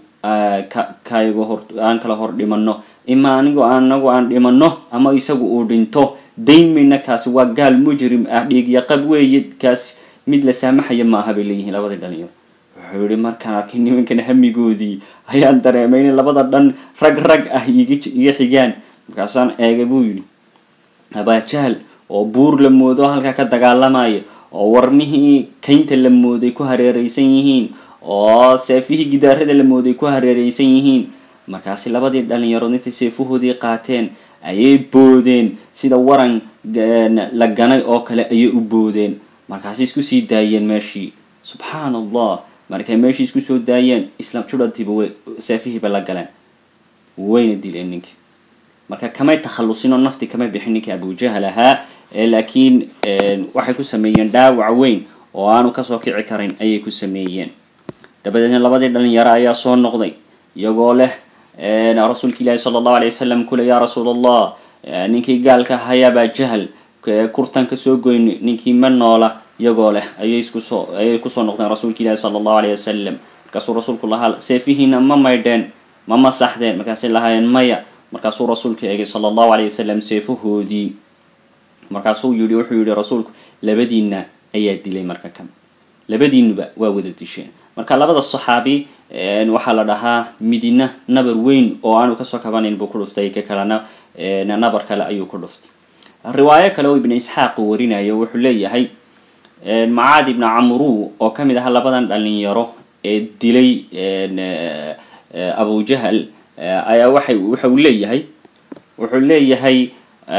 kayga hor aan kala hor dhimano ima anigo anagu aan dhimano ama isagu uu dhinto daymayna kaasi waa gaal mujrim ah dhiigyaqab weeye kaasi mid la saamaxaya ma aha bay leeyihiin labadii dhalinyaro wuxuu yihi markaan arkay nimankan hamigoodii ayaan dareemay in labada dhan rag rag ah iga xigaan markaasaan eegay buu yidhi abaajahal oo buur la moodo halkaa ka dagaalamaya oo warmihii kaynta la mooday ku hareereysan yihiin oo seefihii gidaarada la mooday ku hareereysan yihiin markaasi labadii dhalinyarood intay seefahoodii qaateen ayay boodeen sida waran la ganay oo kale ayay u boodeen markaasi isku sii daayeen meeshii subxaan allah markay meeshii isku soo daayeen islam juradiiba way seefihiiba la galeen wayna dileen ninkii marka kamay takhallusin oo nafti kamay bixin ninkii abujahal ahaa laakiin waxay ku sameeyeen dhaawac weyn oo aanu kasoo kici karin ayay ku sameeyeen dabadeedna labadii dhalinyaro ayaa soo noqday iyagoo leh rasuulka ilaahi sala allahu alay wasalam kule yaa rasuul allah ninkii gaalka hayaabaa jahal kurtan ka soo goyn ninkii ma noola iyagoo leh ayay iskusoo ayay kusoo noqdeen rasuulka ilaahi sala allahu alayh wasalam markaasuu rasuulku lahaa seefihiina ma maydheen ma masaxdeen markaasay lahaayeen maya markaasuu rasuulka eegay sala allahu alayh wasalam seefahoodii markaasuu yihi wuxuu yihi rasuulku labadiina ayaa dilay marka kan labadiinuba waa wada disheen marka labada saxaabi waxaa la dhahaa midina nabar weyn oo aanu kasoo kabanayn buu ku dhuftay ka kalena nabar kale ayuu ku dhuftay riwaayo kale oo ibnu isxaaq uu warinayo wuxuu leeyahay macaad ibnu camru oo kamid aha labadan dhalinyaro ee dilay abujahal ayaa waxay waxa uu leeyahay wuxuu leeyahay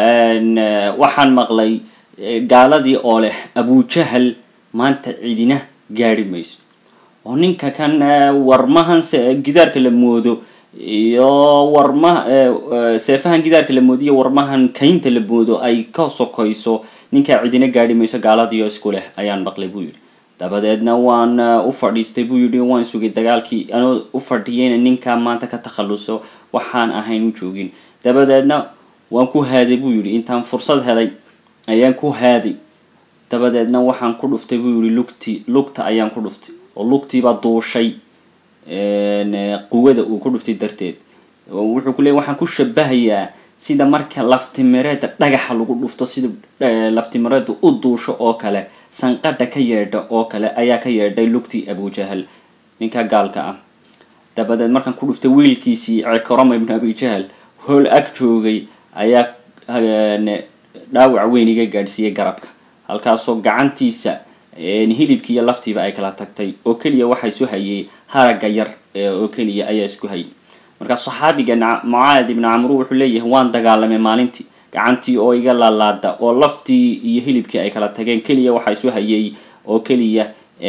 waxaan maqlay gaaladii oo leh abujahal maanta cidina gaari mayso oo ninka kan warmahan gidaarka la moodo iyo warma seefahan gidaarka la moodo iyo warmahan kaynta la moodo ay ka sokayso ninkaa cidina gaari mayso gaaladiio isku leh ayaan maqlay buu yidhi dabadeedna waan u fadhiistay buu yidhi waan sugay dagaalkii anoo u fadhiyayna ninkaa maanta ka takhalluso waxaan ahayn u joogin dabadeedna waan ku haaday buu yidhi intaan fursad helay ayaan ku haaday dabadeedna waxaan ku dhuftay buu yihi lugti lugta ayaan ku dhuftay oo lugtiibaa duushay quwada uu ku dhuftay darteed wuxuu ku leey waxaan ku shabahayaa sida marka laftimireeda dhagaxa lagu dhufto sida laftimireeda u duusho oo kale sanqadha ka yeedha oo kale ayaa ka yeedhay lugtii abujahal ninka gaalka ah dabadeed markaan ku dhuftay wiilkiisii cikrama ibnu abijahal hool ag joogay ayaa dhaawac weyn iga gaadhsiiyey garabka halkaasoo gacantiisa hilibkii iyo laftiiba ay kala tagtay oo keliya waxa isu hayay haragga yar oo keliya ayaa isku hayay markaa saxaabiga mucaad ibnu camru wuxuu leeyahay waan dagaalamay maalintii gacantii oo iga laalaada oo laftii iyo hilibkii ay kala tageen keliya waxa isu hayay oo keliya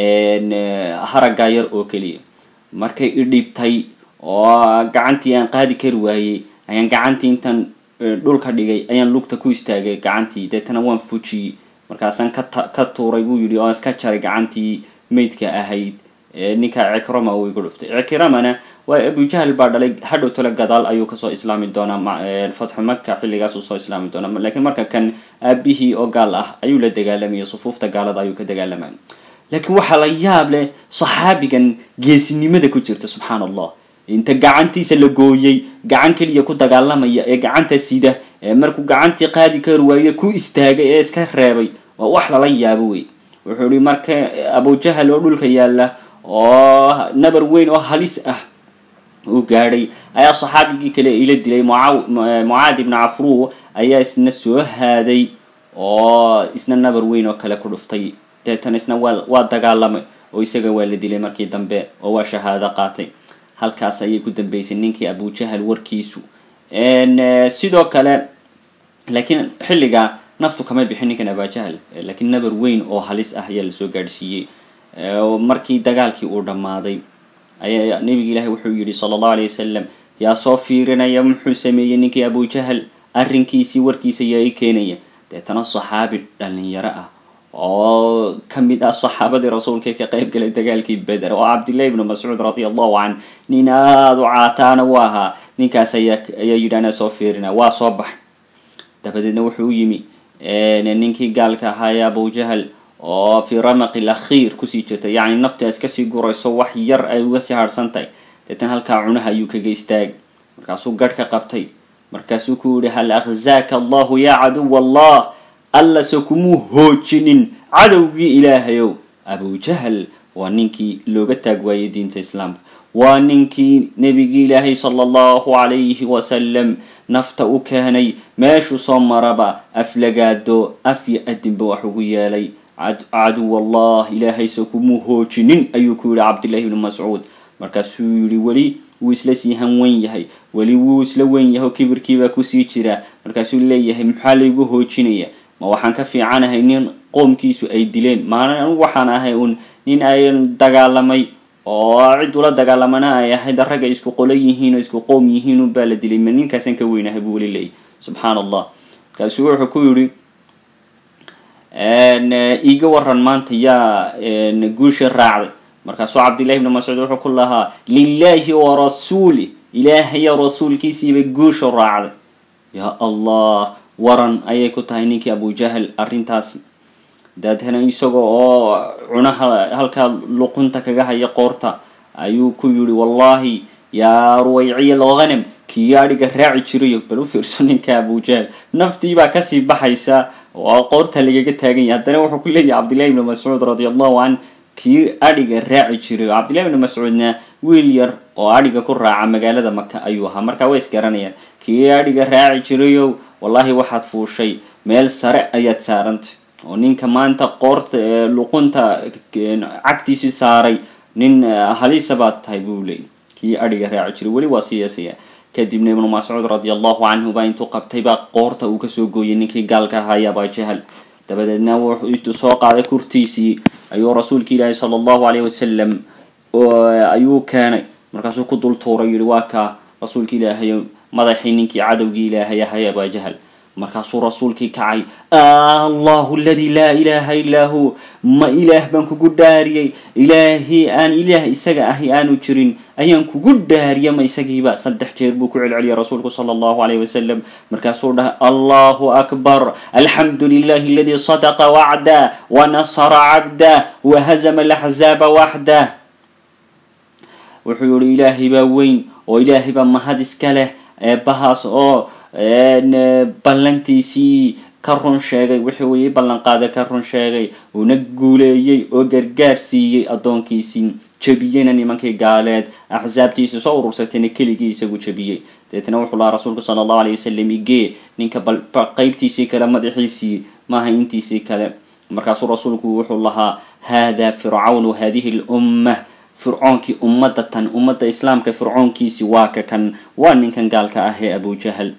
haragga yar oo keliya markay idhibtay oo gacantii aan qaadi kari waayey ayaan gacantii intaan dhulka dhigay ayaan lugta ku istaagay gacantii deetana waan fujiyey markaasaan kata ka tuuray buu yidhi oo iska jaray gacantii maydka ahayd ninka cikrama uu igu dhuftay cikramana waa abujahal baa dhalay hadhow tole gadaal ayuu kasoo islaami doonaa fatxu maka xilligaas uu soo islaami doonaa lakiin marka kan aabihii oo gaal ah ayuu la dagaalamaya sufuufta gaalada ayuu ka dagaalamaya laakiin waxaa la yaab leh saxaabigan geesinimada ku jirta subxaan allah inta gacantiisa la gooyey gacan keliya ku dagaalamaya ee gacanta sida ee markuu gacantii qaadi kari waaye ku istaagay ee iska reebay waa wax lala yaabo wey wuxuu ihi marka abujahal oo dhulka yaalla oo nabar weyn oo halis ah uu gaadhay ayaa saxaabigii kale ila dilay mucaad ibnu cafru ayaa isna soo haaday oo isna nabar weyn oo kale ku dhuftay deetana isna waa waa dagaalamay oo isaga waa la dilay markii dambe oo waa shahaado qaatay halkaas ayay ku dambeysay ninkii abujahal warkiisu sidoo kale laakiin xilligaa naftu kama bixin ninkan abajahal laakiin nabar weyn oo halis ah ayaa lasoo gaadhsiiyey markii dagaalkii uu dhammaaday ayaa nabiga ilaahi wuxuu yihi sala allahu alay wasalam yaa soo fiirinaya muxuu sameeyey ninkii abujahal arrinkiisii warkiisa yaa i keenaya deetana saxaabi dhalinyaro ah oo kamid ah saxaabadii rasuulka ka qayb galay dagaalkii beder oo cabdillahi ibnu mascuud radia allahu can nin aada u caataana u ahaa ninkaas ayaa ayaa yidhi anaa soo fiirina waa soo baxay dabadeedna wuxuu u yimi ninkii gaalka ahaa ee abujahal oo fii ramaqi lakhiir kusii jirta yacni nafti iska sii gurayso wax yar ay uga sii harhsan tahay deetan halkaa cunaha ayuu kaga istaagay markaasuu garh ka qabtay markaasuu ku yihi hal akhzaaka allahu yaa caduw allah allase kumuu hoojinin cadowgii ilaahayow abujahal waa ninkii looga taag waayey diinta islaamka waa ninkii nebigii ilaahay sala allahu calayhi wasalam nafta u keenay meeshuu soo maraba aflagaado af yo adinba wax ugu yeelay caduw allah ilaahayse kumuu hoojinin ayuu ku yihi cabdillahi ibnu mascuud markaasuu yihi weli wuu isla sii hanwen yahay weli wuu isla wen yahay oo kibirkiibaa kusii jira markaasuu leeyahay maxaa laygu hoojinaya ma waxaan ka fiicanahay nin qoomkiisu ay dileen maana waxaan ahay un nin ay dagaalamay oo cid ula dagaalamana ay ahayd ragga isku qolo yihiin oo isku qoom yihiin unbaa la dilay ma ninkaasaan ka weynahay buu weli leeyahy subxaan allah markaasuu wuxuu ku yidhi iiga waran maanta yaa guusha raacday markaasuu cabdillahi ibnu mascuud wuxuu ku lahaa lilahi wa rasuuli ilaahaya rasuulkiisiibay guusha raacday yaa allah waran ayay ku tahay ninkii abujahal arrintaasi daadhana isaga oo cunaha halkaa luqunta kaga haya qoorta ayuu ku yihi wallahi yaa ruwayciya alghanam kii adhiga raaci jirayo bal u fiirso ninka abujahal naftii baa kasii baxaysa oo qoorta lagaga taagan yahay haddana wuxuu ku leeyahay cabdillahi ibnu mascuud radi allahu can kii adhiga raaci jiray cabdillahi ibnu mascuudna wiil yar oo adhiga ku raaca magaalada maka ayuu ahaa markaa way isgaranayaan kii adhiga raaci jirayow wallahi waxaad fuushay meel sare ayaad saarantay oo ninka maanta qoorta luqunta cagtiisii saaray nin halisa baad tahay buu leeyay kii adhiga raaci jiray weli waa siyaasaya kadibna ibnu mascuud radi allahu canhu baa intuu qabtay baa qoorta uu kasoo gooyay ninkii gaalka ahaaya abajahal dabadeedna wuxuu intuu soo qaaday kurtiisii ayuu rasuulka ilaahi sala allahu alayh wasalam ayuu keenay markaasuu ku dul tuuray yihi waa kaa rasuulka ilaahay madaxii ninkii cadowgii ilaahay ahay abajahal markaasuu rasuulkii kacay allahu aladi laa ilaha illaa hu ma ilaah baan kugu dhaariyey ilaahii aan ilaah isaga ahi aanu jirin ayaan kugu dhaariya ma isagiiba saddex jeer buu ku celceliyay rasuulku sala allahu alayh wasalam markaasuu dhahay allahu akbar alxamdu lilahi aladi sadaqa wacda wanasara cabdah wahazama alaxzaaba waxdah wuxuu yihi ilaahay baa weyn oo ilaahay baa mahad iska leh eebahaas oo ballantiisii ka run sheegay wixii uu ii ballan qaaday ka run sheegay uuna guuleeyey oo gargaar siiyey addoonkiisii jebiyeyna nimankii gaaleed axsaabtiisii soo urursatayna keligii isagu jebiyey deetna wuxuu lahaa rasuulku sala allahu alay wasalam igee ninka bal qeybtiisii kale madaxiisii maaha intiisii kale markaasuu rasuulku wuxuu lahaa hada fircawnu hadihi lumma fircoonkii ummadda tan ummadda islaamka fircoonkiisi waa ka kan waa ninkan gaalka ah ee abujahal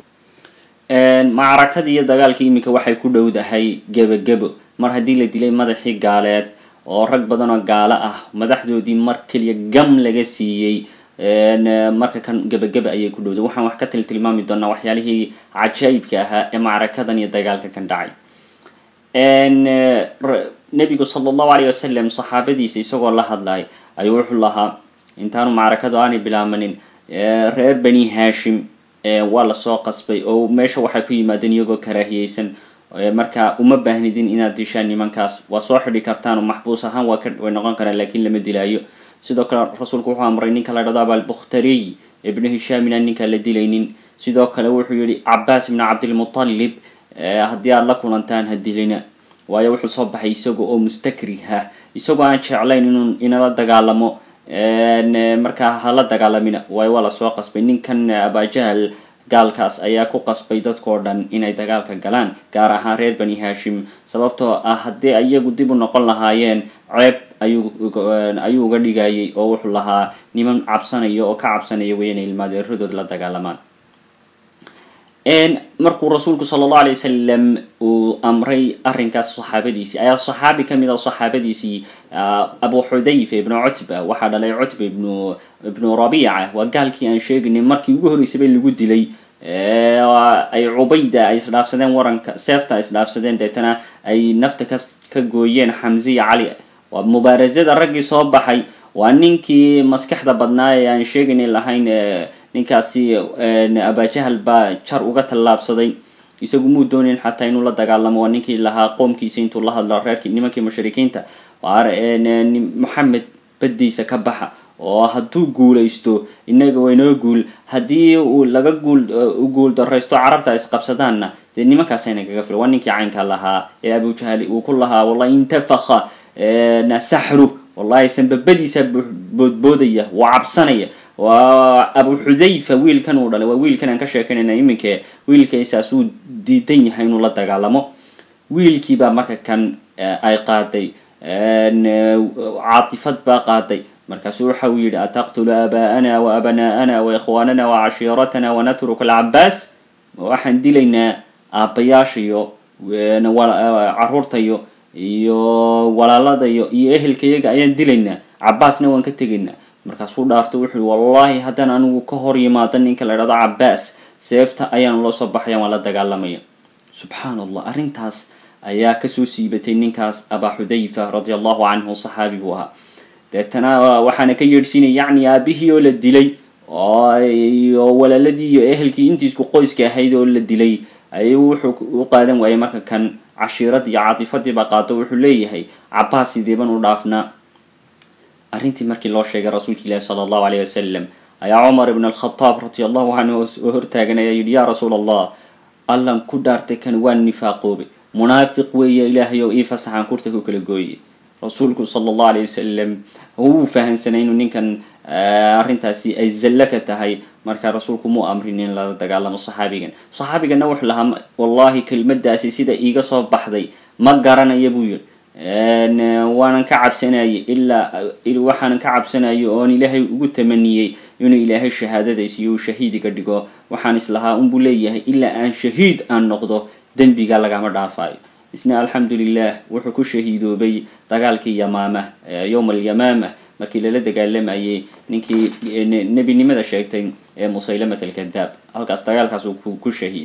macrakadii iyo dagaalkii iminka waxay ku dhowdahay gebagebo mar haddii la dilay madaxii gaaleed oo rag badan oo gaalo ah madaxdoodii mar keliya gam laga siiyey marka kan gebageba ayay ku dhowday waxaan wax ka til tilmaami doonaa waxyaalihii cajaa'ibka ahaa ee macrakadan iyo dagaalka kan dhacay nebigu sala allahu alayh wasalam saxaabadiisa isagoo la hadlay ayuu wuxuu lahaa intaanu macrakadu aanay bilaamanin reer bani hashim waa lasoo qasbay oo meesha waxay ku yimaadeen iyagoo karaahiyeysan marka uma baahnidin inaad dishaan nimankaas waa soo xidhi kartaan oo maxbuus ahaan waa ka way noqon karaan lakin lama dilaayo sidoo kale rasuulku wuxuu amray ninka la dhado abalbukhtariy ibnu hishaam inaan ninkaa la dilaynin sidoo kale wuxuu yihi cabaas ibnu cabdilmutalib haddii aada la kulantaan ha dilina waayo wuxuu soo baxay isaga oo mustakrih ah isagoo aan jeclayn inuu inala dagaalamo markaa hala dagaalamina waayo waa lasoo qasbay ninkan abajahal gaalkaas ayaa ku qasbay dadkao dhan inay dagaalka galaan gaar ahaan reer bani hashim sababtoo ah haddii iyagu dib u noqon lahaayeen ceeb ayuu ayuu uga dhigayay oo wuxuu lahaa niman cabsanaya oo ka cabsanaya way inay ilmaadeeradood la dagaalamaan markuu rasuulku sala allahu alay wasalam uu amray arrinkaas saxaabadiisii ayaa saxaabi kamid a saxaabadiisii abu xudayfa ibnu cutba waxaa dhalay cutba ibnu ibnu rabiica waa gaalkii aan sheegaynay markii ugu horreysaba lagu dilay ay cubayda ay isdhaafsadeen waranka seefta ay isdhaafsadeen deetana ay nafta ka ka gooyeen xamziya cali waa mubaarasada raggii soo baxay waa ninkii maskaxda badnaa ee aan sheegaynay lahayn ninkaasi abajahal baa jar uga tallaabsaday isagu muu doonayn xataa inuu la dagaalamo waa ninkii lahaa qoomkiisa intuu la hadlo reerkii nimankii mushrikiinta moxamed baddiisa ka baxa oo hadduu guulaysto inaga waynoo guul haddii uu laga guul guul daraysto carabta isqabsadaanna dee nimankaasayna kaga fila waa ninkii caynka lahaa ee abujahali uu ku lahaa wallahi intafaka saxru wallahi sanbabadiisa boodboodaya waa cabsanaya waa abu xudayfa wiilkan uu dhalay waa wiilkan aan ka sheekanayna iminke wiilkaysaas uu diidan yahay inuu la dagaalamo wiilkiibaa marka kan ay qaaday caatifad baa qaaday markaasu waxa uu yidhi ataqtulu aaba'ana wa abna'ana wa ikhwaanana wa cashiiratana wanatruku alcabaas waxaan dilaynaa aabbayaashayo caruurtayo iyo walaaladayo iyo ehelkayaga ayaan dilaynaa cabaasna waan ka tegaynaa markaasuu dhaarto wuxuu wallahi haddaan anigu ka hor yimaado ninka la idhahdo cabaas seefta ayaan loo soo baxaya waan la dagaalamaya subxaan allah arrintaas ayaa kasoo siibatay ninkaas abaa xudayfa radia allahu canhu saxaabi buu ahaa deetana waxaana ka yeedhsiinay yacni aabihii oo la dilay iyo walaaladii iyo ehelkii intiisku qoyska ahayd oo la dilay ayuu wuxuu u qaadan waayay marka kan cashiiradii iyo caatifadiiba qaado wuxuu leeyahay cabaas sideeban u dhaafnaa arrintii markii loo sheegay rasuulka ilaahi sala allahu alayh wasalam ayaa cumar ibn alkhataab radi allahu canhu oo hortaagan ayaa yidhi ya rasuul allah allan ku dhaartay kan waa nifaaqoobay munaafiq weeye ilaahay oo ii fasaxaan kurta ku kala gooyey rasuulku sala allahu alayh wasalam wuu fahamsanay inuu ninkan arrintaasi ay zallo ka tahay marka rasuulku muu amrin in lala dagaalamo saxaabigan saxaabigana wuxuu lahaa wallahi kelmadaasi sida iiga soo baxday ma garanaya buu yidhi waanan ka cabsanayay ilaa waxaanan ka cabsanayay oon ilaahay ugu tamaniyey inuu ilaahay shahaadadaysa iyo uu shahiidiga dhigo waxaan islahaa unbuu leeyahay ilaa aan shahiid aan noqdo dembiga lagama dhaafayo isna alxamdulilah wuxuu ku shahiidoobay dagaalkii yamaama yowma alyamaama markii lala dagaalamayay ninkii nebinimada sheegtay ee musaylamat alkadaab halkaas dagaalkaas uu ku shahiid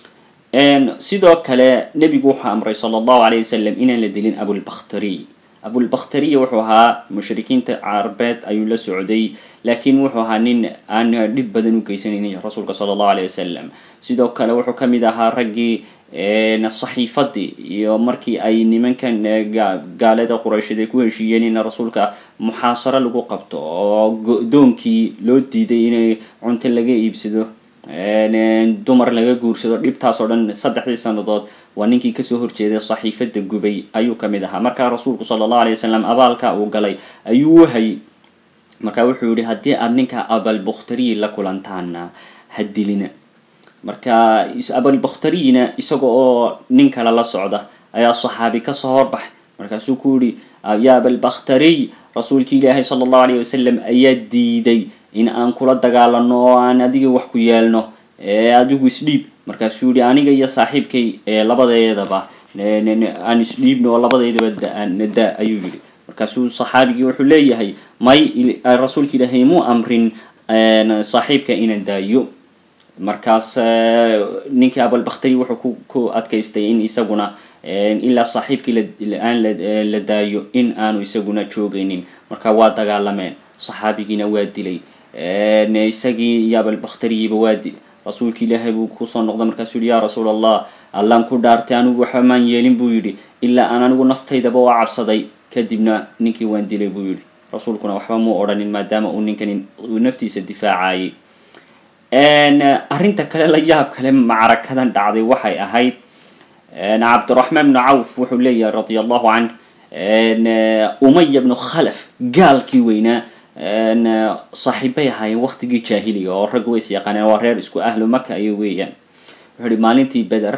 sidoo kale nebigu wuxuu amray sala allahu alayh wasalam inaan la dilin abulbakhtariy abulbakhtariy wuxuu ahaa mushrikiinta carabeed ayuu la socday laakiin wuxuu ahaa nin aan dhib badan u geysanaynin rasuulka sala allahu alayh wasalam sidoo kale wuxuu kamid ahaa raggii saxiifadii iyo markii ay nimankan gaalada quraysheed ay ku heshiiyeen in rasuulka muxaasaro lagu qabto oo go-doonkii loo diiday inay cunto laga iibsado dumar laga guursado dhibtaas oo dhan saddexdii sanadood waa ninkii kasoo horjeeday saxiifada gubay ayuu kamid ahaa markaa rasuulku sala allahu alay wasalam abaalka uu galay ayuu u hayay marka wuxuu yihi haddii aada ninka abalbukhtariyi la kulantaana ha dilina marka abalbakhtariyina isaga oo nin kale la socda ayaa saxaabi kasoo horbaxay markaasuu ku yihi ya abalbakhtariy rasuulki ilaahay sala allahu alayh wasalam ayaa diiday in aan kula dagaalano oo aan adiga wax ku yeelno adigu isdhiib markaasuu yihi aniga iyo saaxiibkay labadeedaba aan isdhiibno oo labadeedaba nada ayuu yihi markaasuu saxaabigii wuxuu leeyahay may rasuulka ilaahay muu amrin saaxiibka inaan daayo markaas ninkii abalbakhtari wuxuu ku adkaystay in isaguna ilaa saaxiibkii aan la daayo in aanu isaguna joogaynin marka waa dagaalameen saxaabigiina waa dilay isagii iyo abalbakhtariyiba waa dilay rasuulki ilaahay buu kusoo noqday markaasuu yihi ya rasuul allah allaan ku dhaartay anigu waxba maan yeelin buu yidhi ilaa aan anigu naftaydaba waa cabsaday kadibna ninkii waan dilay buu yidhi rasuulkuna waxba muu odhanin maadaama uu ninkani uu naftiisa difaacayay arrinta kale la yaab kale macrakadan dhacday waxay ahayd cabdiraxmaan bnu cawf wuxuu leeyahay radia allahu canh umaya bnu khalaf gaalkii weynaa saaxiibbay ahaayeen waktigii jaahiliga oo raggu ways yaqaaneen waa reer isku ahlu maka ayay weeyaan wuxuu yihi maalintii beder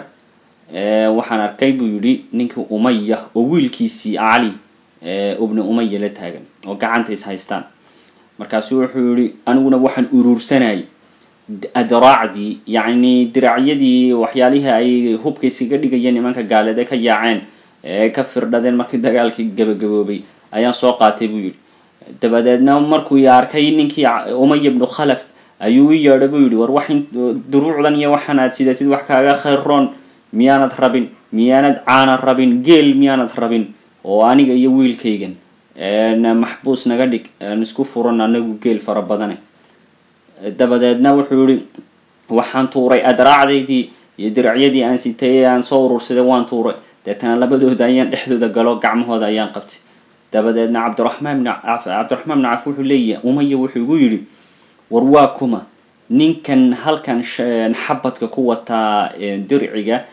waxaan arkay buu yidhi ninkii umaya oo wiilkiisii cali ibnu umaya la taagan oo gacanta is haystaan markaasu wuxuu yihi aniguna waxaan uruursanayay adraacdii yacni diracyadii waxyaalihii ay hubka iskaga dhigayeen nimanka gaaleede ka yaaceen ee ka firdhadeen markii dagaalkii gabagaboobay ayaan soo qaatay buu yidhi dabadeedna markuu i arkay ninkii umaya ibnu khalaf ayuu i yeedhay buu yidhi war wax duruucdan iyo waxaan aad sidatid wax kaaga khayroon miyaanad rabin miyaanad caana rabin geel miyaanad rabin oo aniga iyo wiilkaygan maxbuus naga dhig aan isku furan anagu geel fara badane dabadeedna wuxuu yihi waxaan tuuray adraacdaydii iyo diracyadii aan sitay ee aan soo urursaday waan tuuray deetana labadooda ayaan dhexdooda galo gacmahooda ayaan qabtay dabadeedna cabdiraxmaan bn cabdiraxmaan bn caf wuxuu leeyahay umaya wuxuu igu yidhi war waa kuma ninkan halkan xabadka ku wataa dirciga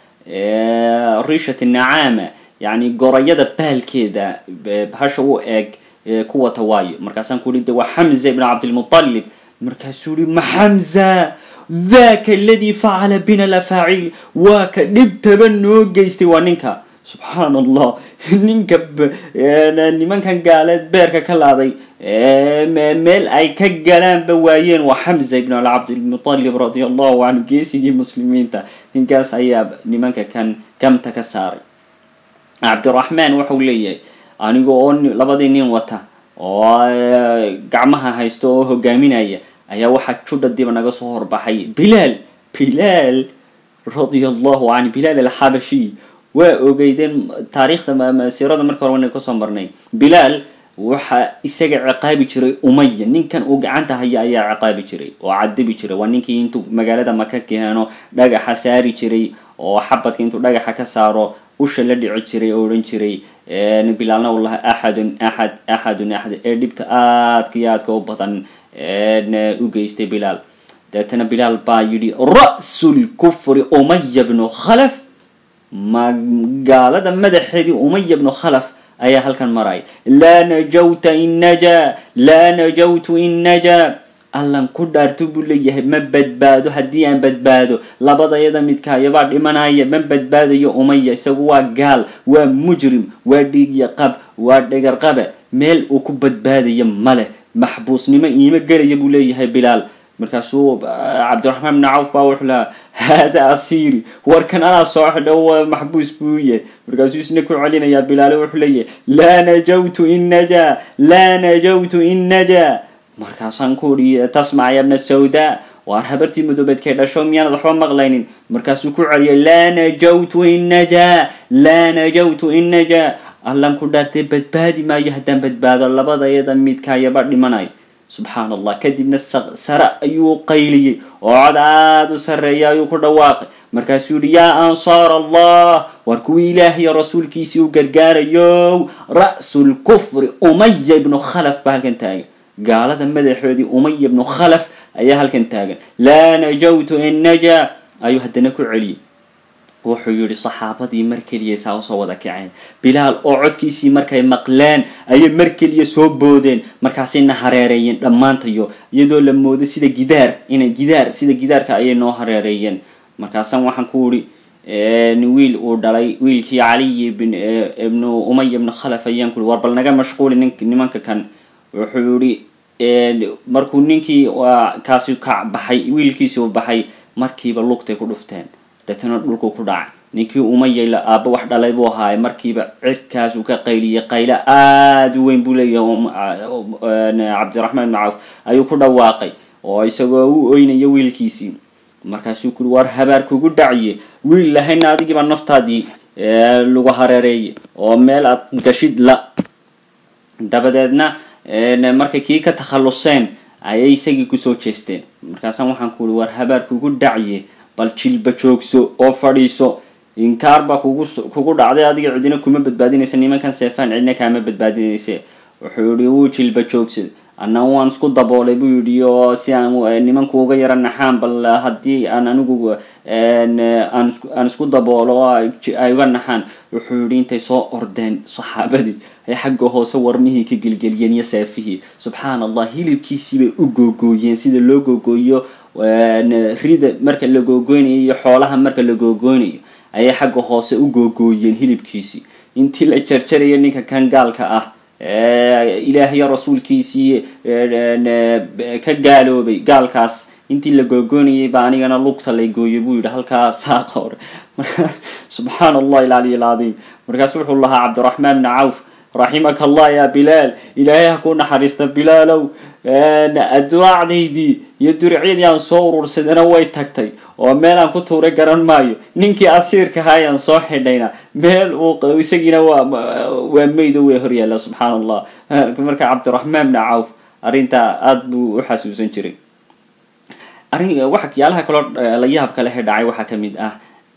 rishat nacaama yani gorayada baalkeeda bahasha u eeg ku wata waayo markaasaan ku ihi de waa xamza ibn cabdilmutalib markaasuu yihi ma xamza daka aladi facala bina lafaaciil waa ka dhibtaba noo geystay waa ninka subxaan allah ninka nimankan gaaleed beerka ka laaday meel ay ka galaanba waayeen waa xamza ibn cabdilmutalib radia allahu canhu geesigii muslimiinta ninkaas ayaa nimanka kan gamta ka saaray cabdiraxmaan waxau leeyahay aniga oo labadii nin wata oo gacmaha haysto oo hogaaminaya ayaa waxaa judha diba naga soo horbaxay bilaal bilaal radia allahu canhu bilaal alxabashi waa ogeydeen taariikhda siirada marka hore wana kasoo marnay bilaal waxa isaga ciqaabi jiray umaya ninkan uu gacanta haya ayaa ciqaabi jiray oo cadabi jiray waa ninkii intuu magaalada maka keeno dhagaxa saari jiray oo xabadka intuu dhagaxa ka saaro usha la dhici jiray oo odhan jiray bilaalna u laha axadun axad axadun axad ee dhibta aadka iyo aadka u badan u geystay bilaal deetana bilaal baa yidhi ra'su lkufri umaya bnu khalaf ma gaalada madaxeedii umaya bnu khalaf ayaa halkan maraya laa najawta in najaa laa najawtu in najaa allan ku dhaarto buu leeyahay ma badbaado haddii aan badbaado labadayada midkaayabaa dhimanaya ma badbaadayo umaya isagu waa gaal waa mujrim waa dhiigya qab waa dhegar qabe meel uu ku badbaadayo male maxbuusnimo iima gelaya buu leeyahay bilaal markaasuu cabdiraxmaan bni cawf baa wuxuu lahaa haada asiiri warkan anaa soo xidho maxbuus buu yahay markaasuu isna ku celinayaa bilaale wuxuu leeyahay laa najawtu in najaa laa najawtu in najaa markaasaan ku uhi tasmac ya bna sawda waar habartii madoobeedkay dhasho miyaanad waxba maqlaynin markaasuu ku celiyay laa najawtu in najaa laa najawtu in najaa allan ku dhaartay badbaadi maayo haddaan badbaado labadayada midkaayaba dhimanayo subxaan allah kadibna sare ayuu qayliyey oo cod aada u sarreeya ayuu ku dhawaaqay markaasuu yihi yaa ansaar allah waar kuwii ilaahiyo rasuulkiisii u gargaarayo ra'su lkufri umaya ibnu khalaf baa halkan taagan gaalada madaxoodii umaya ibnu khalaf ayaa halkan taagan laa najawtu in najaa ayuu haddana ku celiyey wuxuu yihi saxaabadii mar keliya saa usoo wada kaceen bilaal oo codkiisii markay maqleen ayay mar keliya soo boodeen markaasayna hareereeyeen dhammaantayo iyadoo la moodo sida gidaar inay gidaar sida gidaarka ayay noo hareereeyeen markaasaan waxaan ku ihi wiil uu dhalay wiilkii caliy ibnu umaya ibnu khalaf ayaan ku ihi war bal naga mashquuli nin nimanka kan wuxuu yihi markuu ninkii kaasi ka baxay wiilkiisi u baxay markiiba lugtay ku dhufteen deetana dhulku ku dhacay ninkii umayay aabba wax dhalay buu ahaaye markiiba cirkaas uu ka qayliyay qaylo aada u weyn buu leeyahay cabdiraxmaan ibnu cawf ayuu ku dhawaaqay oo isagoo u oynayo wiilkiisii markaasuu kuri waar habaar kugu dhaciye wiil lahayna adigiiba naftaadii lagu hareereeye oo meel aad gashid la dabadeedna markay kii ka takhalluseen ayay isagii kusoo jeesteen markaasaan waxaan ku uri waar habaar kugu dhaciye bal jilba joogso oo fadhiiso inkaar baa kugu kugu dhacday adiga cidina kuma badbaadinaysa nimankan seefaan cidina kaama badbaadinayse wuxuu yihi wuu jilba joogsaday ana waan isku daboolay buu yidhi oo si aan nimanku uga yaro naxaan bal haddii aan anigu aan isku daboolo oo ay uga naxaan wuxuu yidhi intay soo ordeen saxaabadii ay xagga hoose warmihii ka gelgeliyeen iyo seefihii subxaana allah hilibkiisii bay u googooyeen sida loo googooyo rida marka la googoynayo iyo xoolaha marka la googoynayo ayay xagga hoose u googooyeen hilibkiisii intii la jarjarayo ninka kan gaalka ah ilaahayo rasuulkiisii ka gaaloobay gaalkaas intii la googoynayay baa anigana lugta lay gooyay buu yidhi halkaa saaqa hore markaa subxaana allah ilcaliy alcadiim markaasu wuxuu lahaa cabdiraxmaan bni cawf raximaka allah ya bilaal ilaahay ha ku naxariista bilaalow adwaacdaydii iyo durcyadii aan soo urursadana way tagtay oo meel aan ku tuuray garan maayo ninkii asiirka ahaa ayaan soo xidhayna meel uu isagiina waa waa maydo way hor yaalla subxaana allah marka cabdiraxmaan bni cawf arrintaa aada buu u xasuusan jiray arrin waxyaalaha kaloo la yaabka lehe dhacay waxaa kamid ah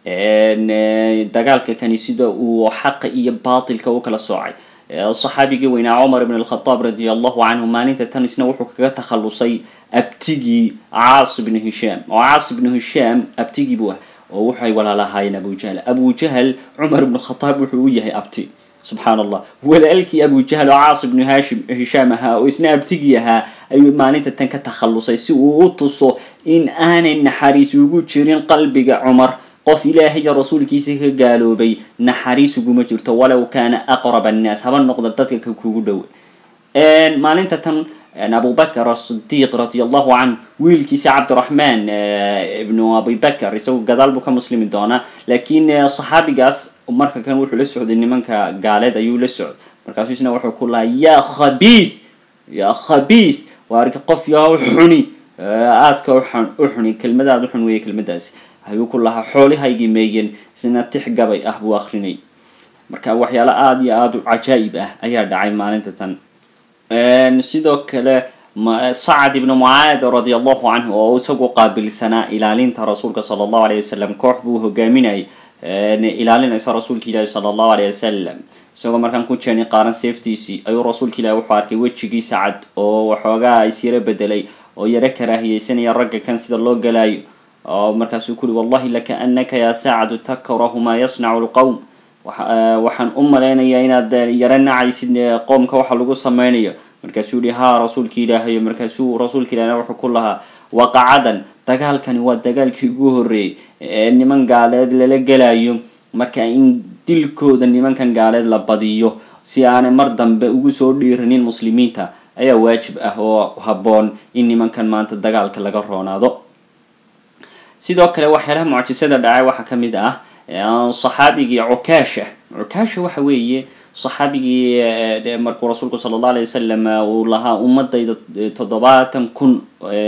dagaalka kani sida uu xaqa iyo batilka u kala soocay saxaabigii weynaa cumar ibn alkhataab radia allahu canhu maalinta tan isna wuxuu kaga takhalusay abtigii caas ibnu hishaam oo caas ibnu hishaam abtigii buu ah oo waxay walaalahaayeen abu jahl abu jahl cumar ibnu khataab wuxuu u yahay abti subxaana allah walaalkii abu jahl oo caas ibnu hashim hishaam ahaa oo isna abtigii ahaa ayuu maalinta tan ka takhalusay si uu u tuso in aanay naxariis ugu jirin qalbiga cumar qof ilaahay iyo rasuulkiisa ka gaaloobay naxariis uguma jirto walow kaana aqrab annaas haba noqda dadka ka kugu dhow maalinta tan abubakr asidiiq radi allahu canh wiilkiisa cabdiraxmaan ibnu abibakr isagu gadaal buu ka muslimi doonaa lakin saxaabigaas marka kan wuxuu la socday nimanka gaaleed ayuu la socday markaasu isna wuxuu ku lahaa ya khabiis ya khabiis waa arka qof yaha xuni aadka u xuni kelmadaad uxun weeye kelmadaasi ayuu ku lahaa xoolihaygii meeyeen isna tix gabay ah buu akrinay marka waxyaalo aada iyo aada u cajaa'ib ah ayaa dhacay maalinta tan sidoo kale sacad ibnu mucaad radi allahu canhu oo isagu qaabilsanaa ilaalinta rasuulka sala allahu alayh wasalam koox buu hogaaminayay ilaalinaysa rasuulka ilaahi sala allahu alayh wasalam isagoo markaan ku jeeni qaaran seeftiisii ayuu rasuulka ilahi wuxuu arkay wejigii sacad oo waxoogaa isyaro bedelay oo yaro karaahiyeysanaya ragga kan sida loo galaayo oo markaasuu ku uri wallahi lakaanaka ya sacadu takrahu maa yasnacu lqowm waxaan u malaynayaa inaad yaro nacaysid qoomka waxa lagu samaynayo markaasuu yihi ha rasuulka ilaahayo markaasuu rasuulka ilahna wuxuu ku lahaa waqacadan dagaalkani waa dagaalkii ugu horreeyey ee niman gaaleed lala gelayo marka in dilkooda nimankan gaaleed la badiyo si aanay mar dambe ugu soo dhiiranin muslimiinta ayaa waajib ah oo habboon in nimankan maanta dagaalka laga roonaado sidoo kale waxyaalaha mucjisada dhacay waxaa ka mid ah saxaabigii cukaasha cukaasha waxa weeye saxaabigii markuu rasuulku sala allahu alay wasalam uu lahaa ummadayda toddobaatan kun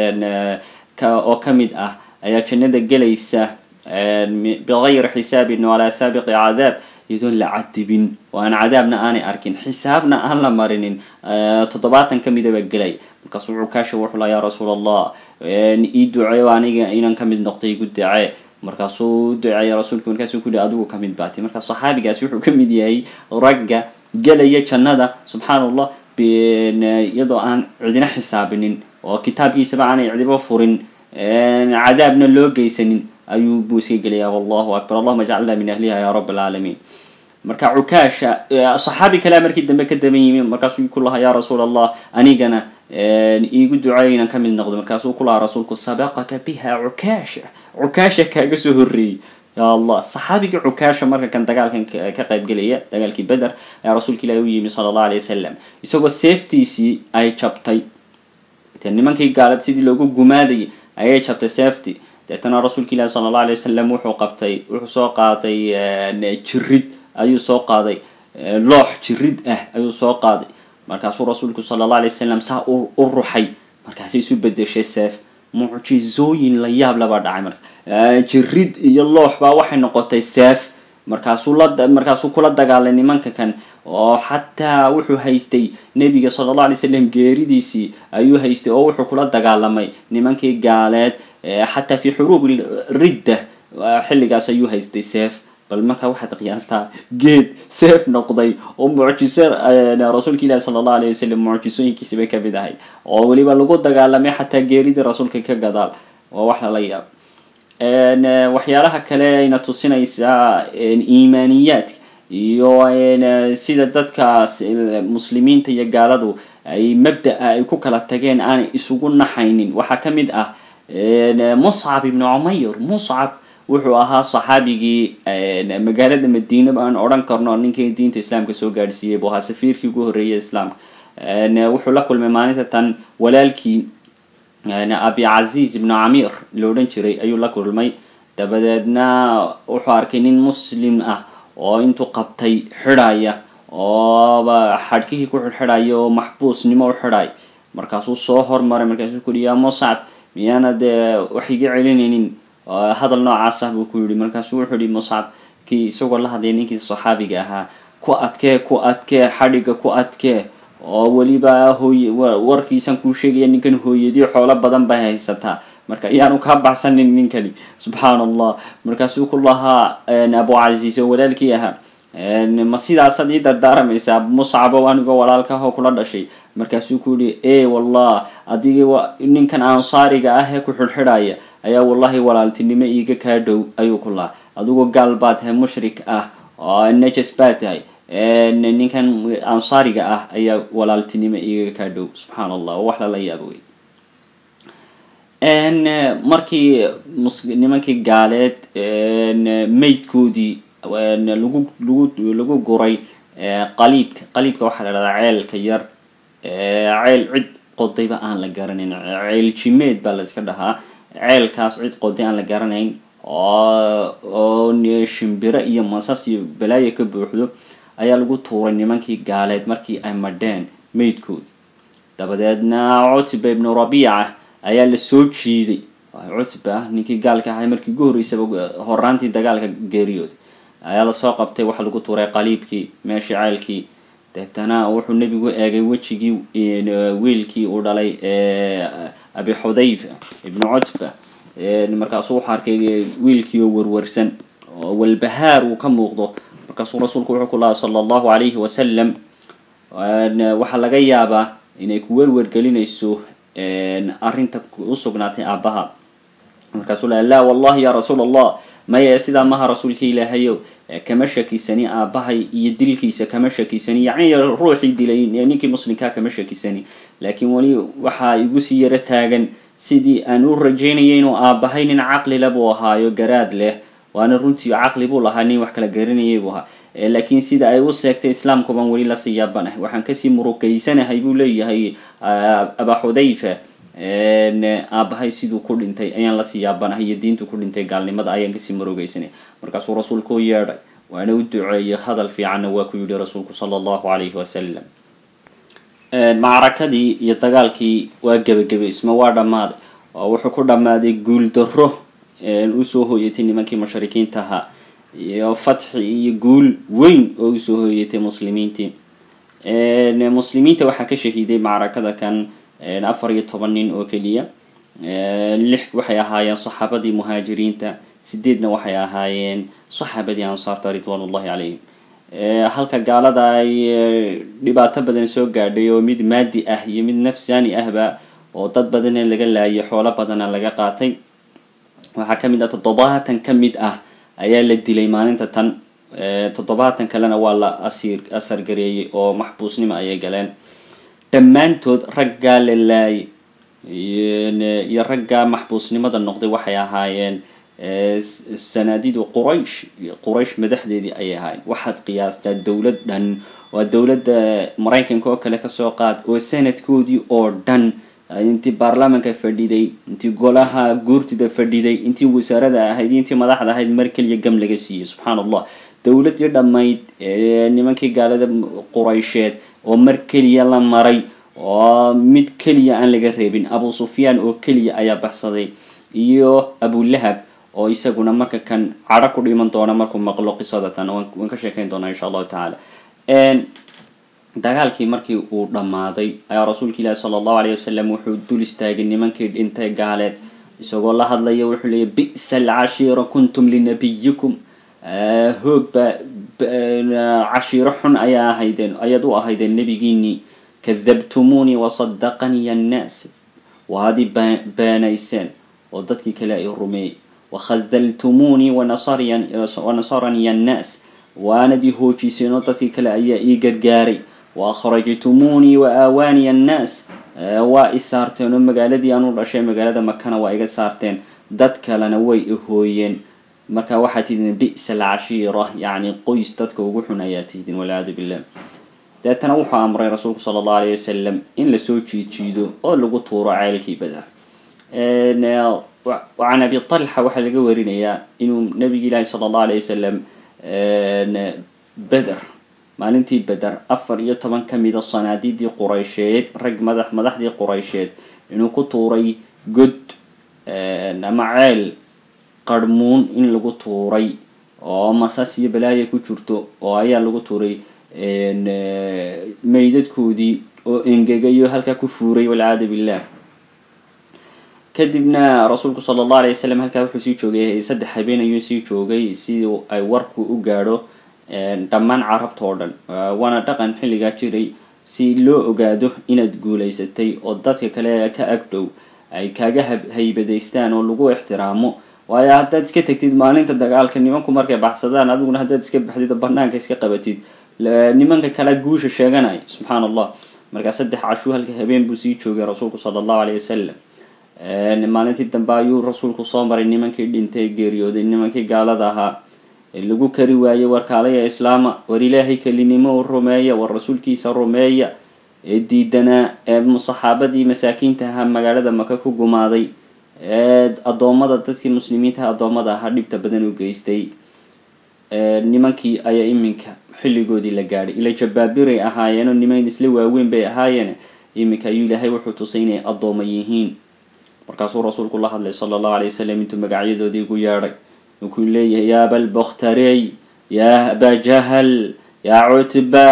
oo ka mid ah ayaa jannada gelaysa bigayri xisaabin walaa saabiqi cadaab iyadoon la cadibin oo aan cadaabna aanay arkin xisaabna aan la marinin toddobaatan ka mida baa gelay markaasuu cukaasha wuxuu laha ya rasuul allah ii duceeyo aniga inaan kamid noqday igu dacee markaasuu u duceeyay rasuulku markaasuu ku yihi adigu kamid baati marka saxaabigaasi wuxuu kamid yahay ragga gelaya jannada subxaana allah iyadoo aan cidina xisaabinin oo kitaabkiisaba aanay cidiba furin cadaabna loo geysanin ayuu buu iska gelaya wallahu akbar allahuma jcalna min ahliha ya rab alcaalamiin marka cukaasha saxaabi kalea markii dambe ka daban yimi markaasuu ku lahaa ya rasuul allah anigana iigu duceeyo inaan kamid noqdo markaasuu ku lahaa rasuulku sabaqaka biha cukaasha cukaasha kaaga soo horreeyey ya allah saxaabigii cukaasha marka kan dagaalkan ka qayb gelaya dagaalkii beder ayaa rasuulka ilahi u yimi sala allahu alay wasalam isagoo seeftiisii ay jabtay de nimankii gaalad sidii loogu gumaadayay ayay jabtay seefti deetana rasuulka ilahi sala allahu alay wasalam wuxuu qabtay wuxuu soo qaaday jirid ayuu soo qaaday loox jirid ah ayuu soo qaaday markaasuu rasuulku sala allahu alay wasalam saa u ruxay markaasay isu bedeshay seef mucjizooyin la yaab labaa dhacay marka jirid iyo loox baa waxay noqotay seef markaasuu la markaasuu kula dagaalay nimanka kan oo xataa wuxuu haystay nebiga sala allahu alay slam geeridiisii ayuu haystay oo wuxuu kula dagaalamay nimankii gaaleed xataa fi xuruub ridda xilligaas ayuu haystay seef bal markaa waxaad qiyaastaa geed seef noqday oo mucjiso rasuulka ilahi sala allahu alayh wasalam mucjisooyinkiisi bay kamid ahay oo weliba lagu dagaalamay xataa geeridii rasuulka ka gadaal waa wax lala yaab waxyaalaha kale ayna tusinaysaa iimaaniyaadka iyo sida dadkaas muslimiinta iyo gaaladu ay mabda-a ay ku kala tageen aanay isugu naxaynin waxaa ka mid ah muscab ibnu cumayr muscab wuxuu ahaa saxaabigii magaalada madiina aan odhan karno ninkii diinta islaamka soo gaadhsiiyey buu ahaa safiirkii ugu horreeyay islaamka wuxuu la kulmay maalinta tan walaalkii abicaziz ibnu camir la odhan jiray ayuu la kulmay dabadeedna wuxuu arkay nin muslim ah oo intuu qabtay xidhaya ooba xadhkihii ku xidhxidhaya oo maxbuusnimo u xidhay markaasuu soo hormaray markaasuu ku yihi yaa muscab miyaana dee wax iga celinaynin hadal noocaas ah buu ku yihi markaasuu wuxuu yihi muscab kii isagoo la hadlaya ninkii saxaabiga ahaa ku adkee ku adkee xadhigga ku adkee oo weliba hooy warkiisan kuu sheegaya ninkan hooyadii xoolo badan bay haysataa marka iyaanu kaa baxsanin ninkani subxaan allah markaasuu ku lahaa abu casiis oo walaalkii ahaa ma sidaasaad ii dardaaramaysaa muscabo anigoo walaalkaahoo kula dhashay markaasuu ku yihi e wallah adigii ninkan ansaariga ah ee ku xidhxidhaya ayaa wallahi walaaltinimo iiga kaa dhow ayuu ku lahaa adigoo gaal baa tahay mushrik ah oo najas baa tahay ninkan ansaariga ah ayaa walaaltinimo iiga kaa dhow subxaan allah oo wax lala yaabo wey markii nimankii gaaleed maydkoodii lagu lagu lagu guray qaliibka qaliibka waxaa la dhahdaa ceelka yar ceel cid qodayba aan la garanayn ceel jimeed baa la iska dhahaa ceelkaas cid qoday aan la garanayn oo oo shimbiro iyo masas iyo balaayo ka buuxdo ayaa lagu tuuray nimankii gaaleed markii ay madheen maydkoodi dabadeedna cutba ibnu rabiica ayaa la soo jiiday cutba ninkii gaalka ahay markii ugu horreysaba horaantii dagaalka geeriyooday ayaa lasoo qabtay waxa lagu tuuray qaliibkii meeshii ceelkii deetana wuxuu nebigu eegay wejigii wiilkii uu dhalay abi xudayfa ibnu cutba markaasuu wuxuu arkay wiilkii oo warwarsan oo walbahaar uu ka muuqdo markaasuu rasuulku wuxuu ku lahaa sala allahu calayhi wasalam waxaa laga yaabaa inay ku werwergelinayso arrinta usugnaatay aabbaha markaasuu laha laa wallahi ya rasuul allah maya sidaa maha rasuulka ilaahayow kama shakisani aabbahay iyo dilkiisa kama shakisani yacni ruuxii dilay ninkii muslimkaa kama shakisani laakiin weli waxaa igu sii yaro taagan sidii aan u rajaynaya inuu aabbahay nin caqlila buu ahaayo garaad leh waana runtii caqli buu lahaa nin wax kala garanayay buu ahaa laakiin sida ay u seegtay islaamkuban weli lasii yaabanahay waxaan kasii murugaysanahay buu leeyahay aba xudayfa aabahay siduu ku dhintay ayaan lasii yaabanahay iyo diintu ku dhintay gaalnimada ayaan kasii murugaysanay markaasuu rasuulku u yeedhay waana u duceeyey hadal fiicanna waa ku yihi rasuulku sala allahu calayhi wasalam macrakadii iyo dagaalkii waa gebagabay isma waa dhammaaday oo wuxuu ku dhammaaday guul darro usoo hooyatay nimankii mushrikiinta ahaa iyo fatxi iyo guul weyn oo usoo hooyatay muslimiintii muslimiinta waxaa ka shahiiday macrakada kan afar iyo toban nin oo keliya lix waxay ahaayeen saxaabadii muhaajiriinta sideedna waxay ahaayeen saxaabadii ansaarta ridwan ullahi calayhim halka gaalada ay dhibaato badan soo gaadhay oo mid maadi ah iyo mid nafsaani ahba oo dad badana laga laayay xoolo badana laga qaatay waxaa ka mid ah toddobaatan ka mid ah ayaa la dilay maalinta tan toddobaatan kalena waa la asiir asargareeyey oo maxbuusnimo ayay galeen dhammaantood raggaa la laayay iyo raggaa maxbuusnimada noqday waxay ahaayeen sanaadidu quraysh quraysh madaxdeedii ayay ahaayeen waxaad qiyaastaa dowlad dhan waa dowladda maraykanka oo kale kasoo qaad oo sanadkoodii oo dhan intii baarlamaanka fadhiday intii golaha guurtida fadhiday intii wasaarada ahayd intii madaxda ahayd mar keliya gam laga siiyey subxaan allah dowladdii dhammayd nimankii gaalada quraysheed oo mar keliya la maray oo mid keliya aan laga reebin abu sufyaan oo keliya ayaa baxsaday iyo abulahab oo isaguna marka kan cadho ku dhiman doona markuu maqlo qisadatan waan ka sheekayn doonaa insha allahu tacaala dagaalkii markii uu dhammaaday ayaa rasuulka ilaahi sala allahu alayh wasalam wuxuu dul istaagay nimankii dhintay gaaleed isagoo la hadlaya wuxuu leeyay bi'sa alcashiira kuntum linabiyikum hoog ba cashiiro xun ayaa ahaydeen ayaad u ahaydeen nebigiinii kadabtumuunii wasadaqanii annaas waad i beenayseen oo dadkii kale ay rumeeyey wakhadaltumuunii wanasaranii annaas waanad i hoojiseen oo dadkii kale ayaa ii gargaaray waakhrajtumuunii wa aawaanii annaas waa i saarteen oo magaaladii aan u dhashay magaalada makana waa iga saarteen dad kalena way ihooyeen marka waxaad tihdin bi'sa alcashiira yacni qoys dadka ugu xun ayaa tihdin walciyaadu billah deetana wuxuu amray rasuulku sala allahu alayh wasalam in lasoo jiidjiido oo lagu tuuro ceelkii beder can abi talxa waxaa laga warinayaa inuu nabigi ilaahi sala allahu alayh wasalam beder maalintii beder afar iyo toban ka mida sanaadidii quraysheed rag madax madaxdii quraysheed inuu ku tuuray god ama ceel qarmuun in lagu tuuray oo masas iyo balaaya ku jirto oo ayaa lagu tuuray meydadkoodii oo engegayo halkaa ku fuuray walciyaadu billah kadibna rasuulku sala allahu alayh wasalam halkaa wuxuu sii joogay saddex habeen ayuu sii joogay si ay warku u gaadho dhammaan carabta oo dhan waana dhaqan xilligaa jiray si loo ogaado inaad guulaysatay oo dadka kale ka agdhow ay kaaga haybadaystaan oo lagu ixtiraamo waayo haddaad iska tegtid maalinta dagaalka nimanku markay baxsadaan adiguna haddaad iska baxdid oo banaanka iska qabatid nimanka kale guusha sheeganay subxaan allah markaa saddex cashuu halka habeen buu sii joogay rasuulku sala allahu alayh wasalam maalintii dambe ayuu rasuulku soo maray nimankii dhintay geeriyooday nimankii gaalada ahaa lagu kari waayey warkaalaya islaama war ilaahay kelinimo rumeeya war rasuulkiisa rumeeya ee diidanaa ee saxaabadii masaakiinta ahaa magaalada maka ku gumaaday ee addoommada dadkii muslimiintaha addoommada ahaa dhibta badan u geystay nimankii ayaa iminka xilligoodii la gaadhay ila jabaabiray ahaayeenoo niman isla waaweyn bay ahaayeen iminka ayuu ilaahay wuxuu tusay inay addooma yihiin markaasuu rasuulku la hadlay sala allahu alay wasalam intuu magacyadoodii ugu yeedhay wunkuu leeyahay ya abalbokhtarey ya aba jahal ya cutba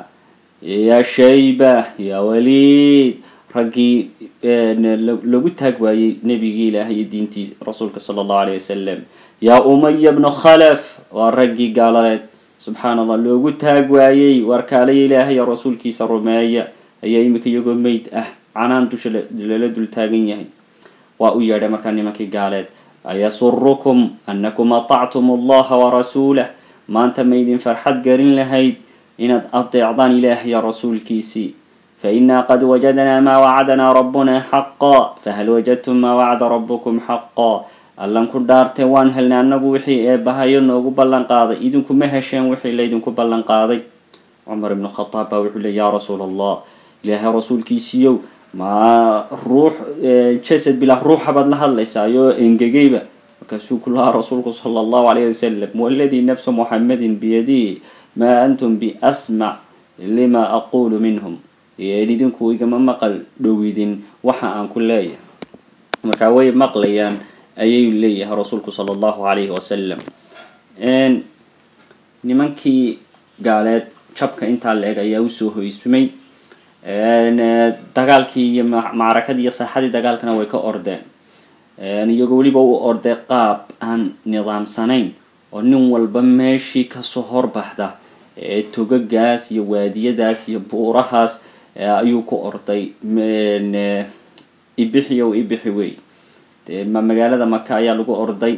ya shayba ya waliid raggii lagu taag waayey nebigii ilaahay iyo diintii rasuulka sala allahu alayh wasalam ya umaya bnu khalaf waa raggii gaaladeed subxaan allah loogu taag waayey warkaalaya ilaahay iyo rasuulkiisa rumeeya ayaa iminka iyagoo meyd ah canaan dusha lala dul taagan yahay waa u yeedhay markaa nimankii gaaleed ayasurukum anakum atactum allaha warasuulah maanta maydin farxad garin lahayd inaad adeecdaan ilaahaya rasuulkiisii fainaa qad wajadnaa maa wacadanaa rabbuna xaqa fahal wajadtum maa wacada rabbukum xaqa allan ku dhaartee waan helnay annagu wixii eebahayo noogu ballan qaaday idinkuma hesheen wixii laydinku ballan qaaday cumar ibnu khataab baa wuxuu ley ya rasuul allah ilaahay rasuulkiisiiyow ma ruux jasad bilaa ruuxa baad la hadlaysaayo engegayba markaasuu ku lahaa rasuulku sala allahu alayh wasalam waladii nafsu muxamadin biyadihi maa antum biasmac lima aqulu minhum idinku igama maqal dhowidin waxa aan ku leeyahay markaa way maqlayaan ayay leeyahay rasuulku sala allahu alayhi wasalam nimankii gaaleed jabka intaa la-eg ayaa usoo hoysmay dagaalkii iyo macrakadii iyo saaxadii dagaalkana way ka ordeen iyagoo weliba u ordey qaab aan nidaamsanayn oo nin walba meeshii kasoo horbaxda ee togagaas iyo waadiyadaas iyo buurahaas ayuu ku orday ibixi o ibixi wey de magaalada maka ayaa lagu orday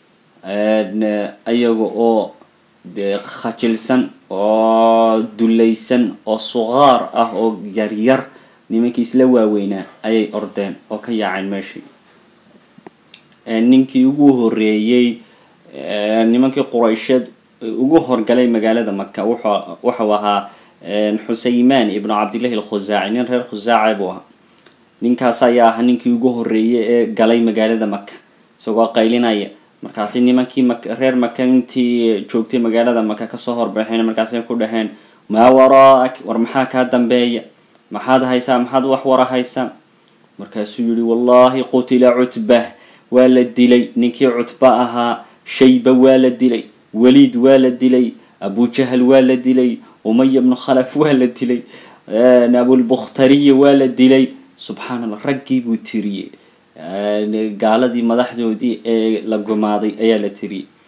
iyaga oo de khajilsan oo dulaysan oo suqaar ah oo yaryar nimankii isla waaweynaa ayay ordeen oo ka yaaceen meeshii ninkii ugu horeeyey nimankii quraysheed ugu horgalay magaalada maka wuxuu wuxuu ahaa xusayman ibnu cabdillahi alkhusaaci nin reer khusaaca buu ahaa ninkaas ayaa ahaa ninkii ugu horeeyey ee galay magaalada maka isagoo qaylinaya markaasi nimankii mak reer maka intii joogtay magaalada maka kasoo horbaxeen markaasay ku dhaheen maa waraak war maxaa kaa dambeeya maxaad haysaa maxaad wax wara haysaa markaasuu yihi wallahi qutila cutba waa la dilay ninkii cutba ahaa shayba waa la dilay waliid waa la dilay abujahal waa la dilay umaya bnu khalaf waa la dilay abulbukhtariya waa la dilay subxaan allah raggii buu tiriyey gaaladii madaxdoodii ee la gumaaday ayaa la tiriyey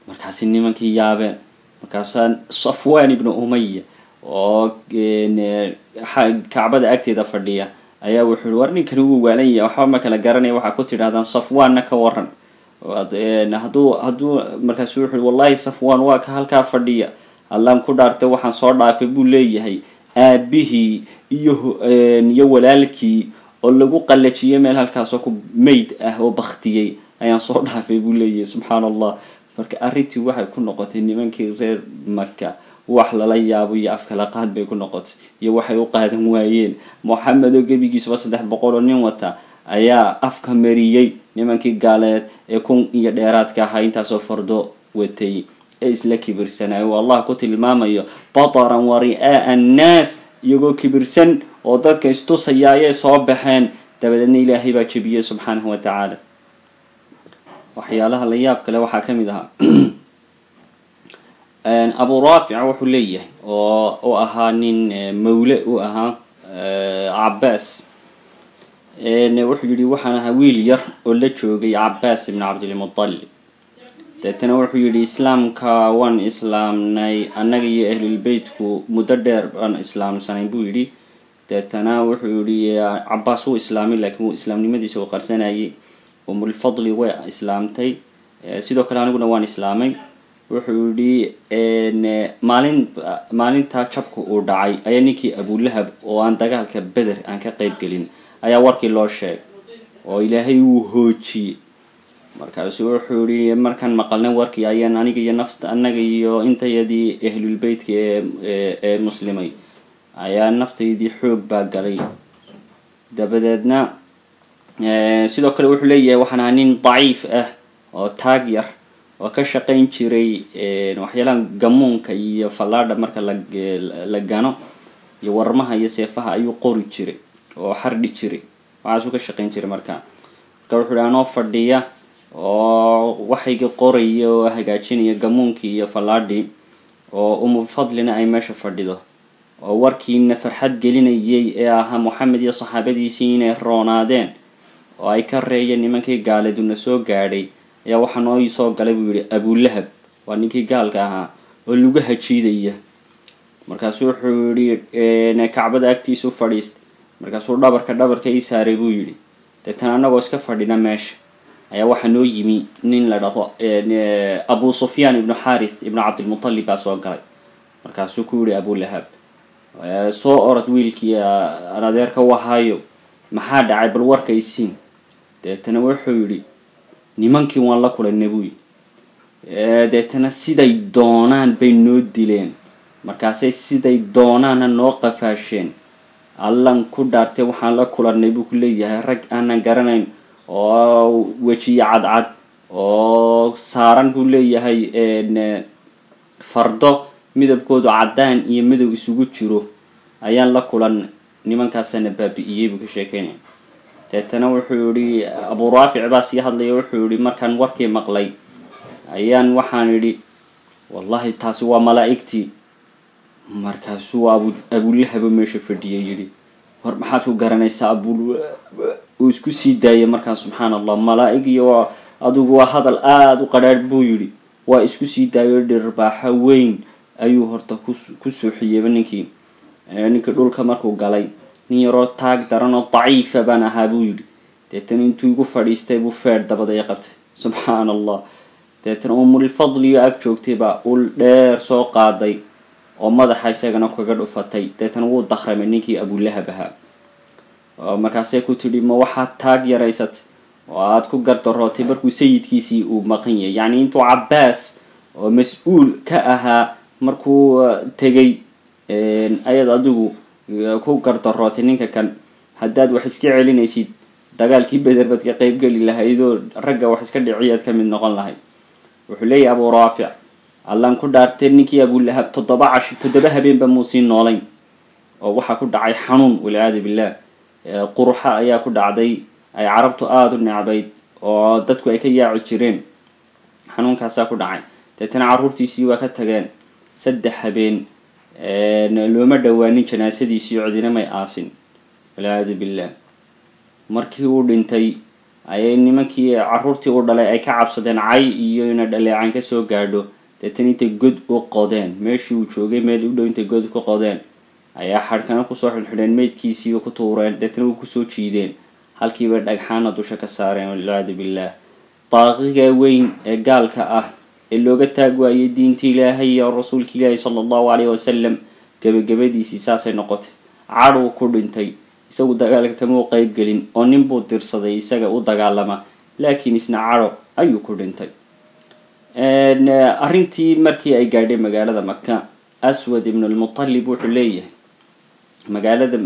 markaasi nimankii yaabeen markaasaa safwan ibnu umaya oo kacbada agteeda fadhiya ayaa wuxuu yihi war ninkani wuu waalan yahay waxba ma kala garanaya waxaa ku tidhahdaan safwanna ka waran hadduu hadduu markaasu wuxu wallahi safwan waa ka halkaa fadhiya allaan ku dhaartay waxaan soo dhaafay buu leeyahay aabihii iyo iyo walaalkii oo lagu qallajiyay meel halkaasoo ku mayd ah oo baktiyey ayaan soo dhaafay buu leeyahay subxaan allah marka arrintii waxay ku noqotay nimankii reer maka wax lala yaabo iyo afkala qaad bay ku noqotay iyo waxay u qaadan waayeen moxamed oo gebigiisuba saddex boqol oo nin wata ayaa afka mariyey nimankii gaaleed ee kun iyo dheeraadka ahaa intaasoo fardo watay ee isla kibirsanaayo oo allah ku tilmaamayo bataran wa ri'aa'a annaas iyagoo kibirsan oo dadka istusaya ayay soo baxeen dabadeedna ilaahay baa jebiyey subxaanahu wa tacaala waxyaalaha la yaab kale waxaa ka mid ahaa abu raafic wuxuu leeyahay oo u ahaa nin mawle u ahaa cabaas wuxuu yihi waxaan ahaa wiil yar oo la joogay cabaas ibn cabdilmutalib deetana wuxuu yihi islaamka waan islaamnay annaga iyo ahlulbeytku muddo dheer baan islaamsanay buu yidhi deetana wuxuu yihi cabaas wuu islaamay laakiin wuu islaamnimadiisa uu qarsanayay umulfadli way islaamtay sidoo kale aniguna waan islaamay wuxuu yihi maalin maalintaa jabka uu dhacay ayaa ninkii abulahab oo aan dagaalka beder aan ka qeyb gelin ayaa warkii loo sheegay oo ilaahay wuu hoojiyey markaasu wuxuu yihi markaan maqalnay warkii ayaan aniga iyo nafta annaga iyo intayadii ahlulbeytka ee ee muslimay ayaa naftaydii xoog baa galay dabadeedna sidoo kale wuxuu leeyahay waxaan ahaa nin daciif ah oo taag yar oo ka shaqayn jiray waxyaalaha gamuunka iyo fallaadha marka la gano iyo warmaha iyo seefaha ayuu qori jiray oo xardhi jiray waxaasuu ka shaqayn jiray marka marka wuxuu hi anoo fadhiya oo waxayga qoraya oo hagaajinaya gamuunkii iyo fallaadhii oo umufadlina ay meesha fadhido oo warkiina farxad gelinayay ee ahaa moxamed iyo saxaabadiisii inay roonaadeen oo ay ka reeyeen nimankii gaaladuna soo gaadhay ayaa waxaa noo soo galay buu yihi abulahab waa ninkii gaalka ahaa oo lagu hajiidaya markaasu wuxuu yihi kacbada agtiisu fadhiistay markaasuu dhabarka dhabarka ii saaray buu yidhi deetana annagoo iska fadhina meesha ayaa waxaa noo yimi nin la dhahdo abu sufyaan ibnu xarith ibnu cabdilmutalib baa soo galay markaasuu ku yihi abulahab soo orod wiilkii aan adeerka u ahaayo maxaa dhacay bal warka isiin deetana wuxuu yidhi nimankii waan la kulanay buu yidhi deetana siday doonaan bay noo dileen markaasay siday doonaana noo qafaasheen allan ku dhaartay waxaan la kulannay buu ku leeyahay rag aanan garanayn oo wejiye cadcad oo saaran buu leeyahay fardo midabkoodu caddaan iyo midow isugu jiro ayaan la kulan nimankaasana baabi'iyey buu ka sheekeynaya deetana wuxuu yihi abu raafic baa sii hadlaya wuxuu yihi markaan warkii maqlay ayaan waxaan idhi wallahi taasi waa malaa'igtii markaasuu abu abulahabo meesha fadhiyay yidhi war maxaad ku garanaysaa abul uu isku sii daayay markaa subxaan allah malaa'ig iyo adigu waa hadal aada u qadhaadh buu yidhi waa isku sii daayo dhirbaaxo weyn ayuu horta ku ku suuxiyeyba ninkii ninkii dhulka markuu galay nin yaroo taag daran oo daciifa baan ahaa buu yidhi deetana intuu igu fadhiistay buu feer dabadaya qabtay subxaan allah deetana umulfadliyo ag joogtay baa ul dheer soo qaaday oo madaxa isagana kaga dhufatay deetana wuu dakramay ninkii abulahab ahaa markaasay ku tidhi ma waxaad taag yaraysatay oo aada ku gardarootay markuu sayidkiisii uu maqan yahay yacni intuu cabaas oo mas-uul ka ahaa markuu tegay ayad adigu ku gardarootay ninka kan haddaad wax iska celinaysid dagaalkii beder baad ka qeybgeli lahaydoo ragga wax iska dhiciyaad ka mid noqon lahayd wuxuu leeyahy abu raafic allaan ku dhaartay ninkii abulahab toddoba cash toddoba habeenba muusii noolayn oo waxaa ku dhacay xanuun walciyaadu billah quruxa ayaa ku dhacday ay carabtu aada u necbayd oo dadku ay ka yaaci jireen xanuunkaasaa ku dhacay deetana carruurtiisii waa ka tageen saddex habeen looma dhowaanin janaasadiisii cidina may aasin walciyaadu billah markii uu dhintay ayay nimankii caruurtii u dhalay ay ka cabsadeen cay iyo ina dhaleecan kasoo gaadho deetana intay god u qodeen meeshii uu joogay meel u dhow intay god ku qodeen ayaa xadhkana kusoo xidhxidheen meydkiisiiba ku tuureen deetana way kusoo jiideen halkiiba dhagxaana dusha ka saareen walciyaadu billah daaqiga weyn ee gaalka ah ee looga taag waayay diinta ilaahay iyo rasuulka ilaahi sala allahu caleyhi wasalam gebagabadiisii saasay noqotay cadhuu ku dhintay isagu dagaalka kama u qeyb gelin oo nin buu dirsaday isaga u dagaalama laakiin isna cadho ayuu ku dhintay arrintii markii ay gaadhay magaalada maka aswad ibnulmutalib wuxuu leeyahay magaalada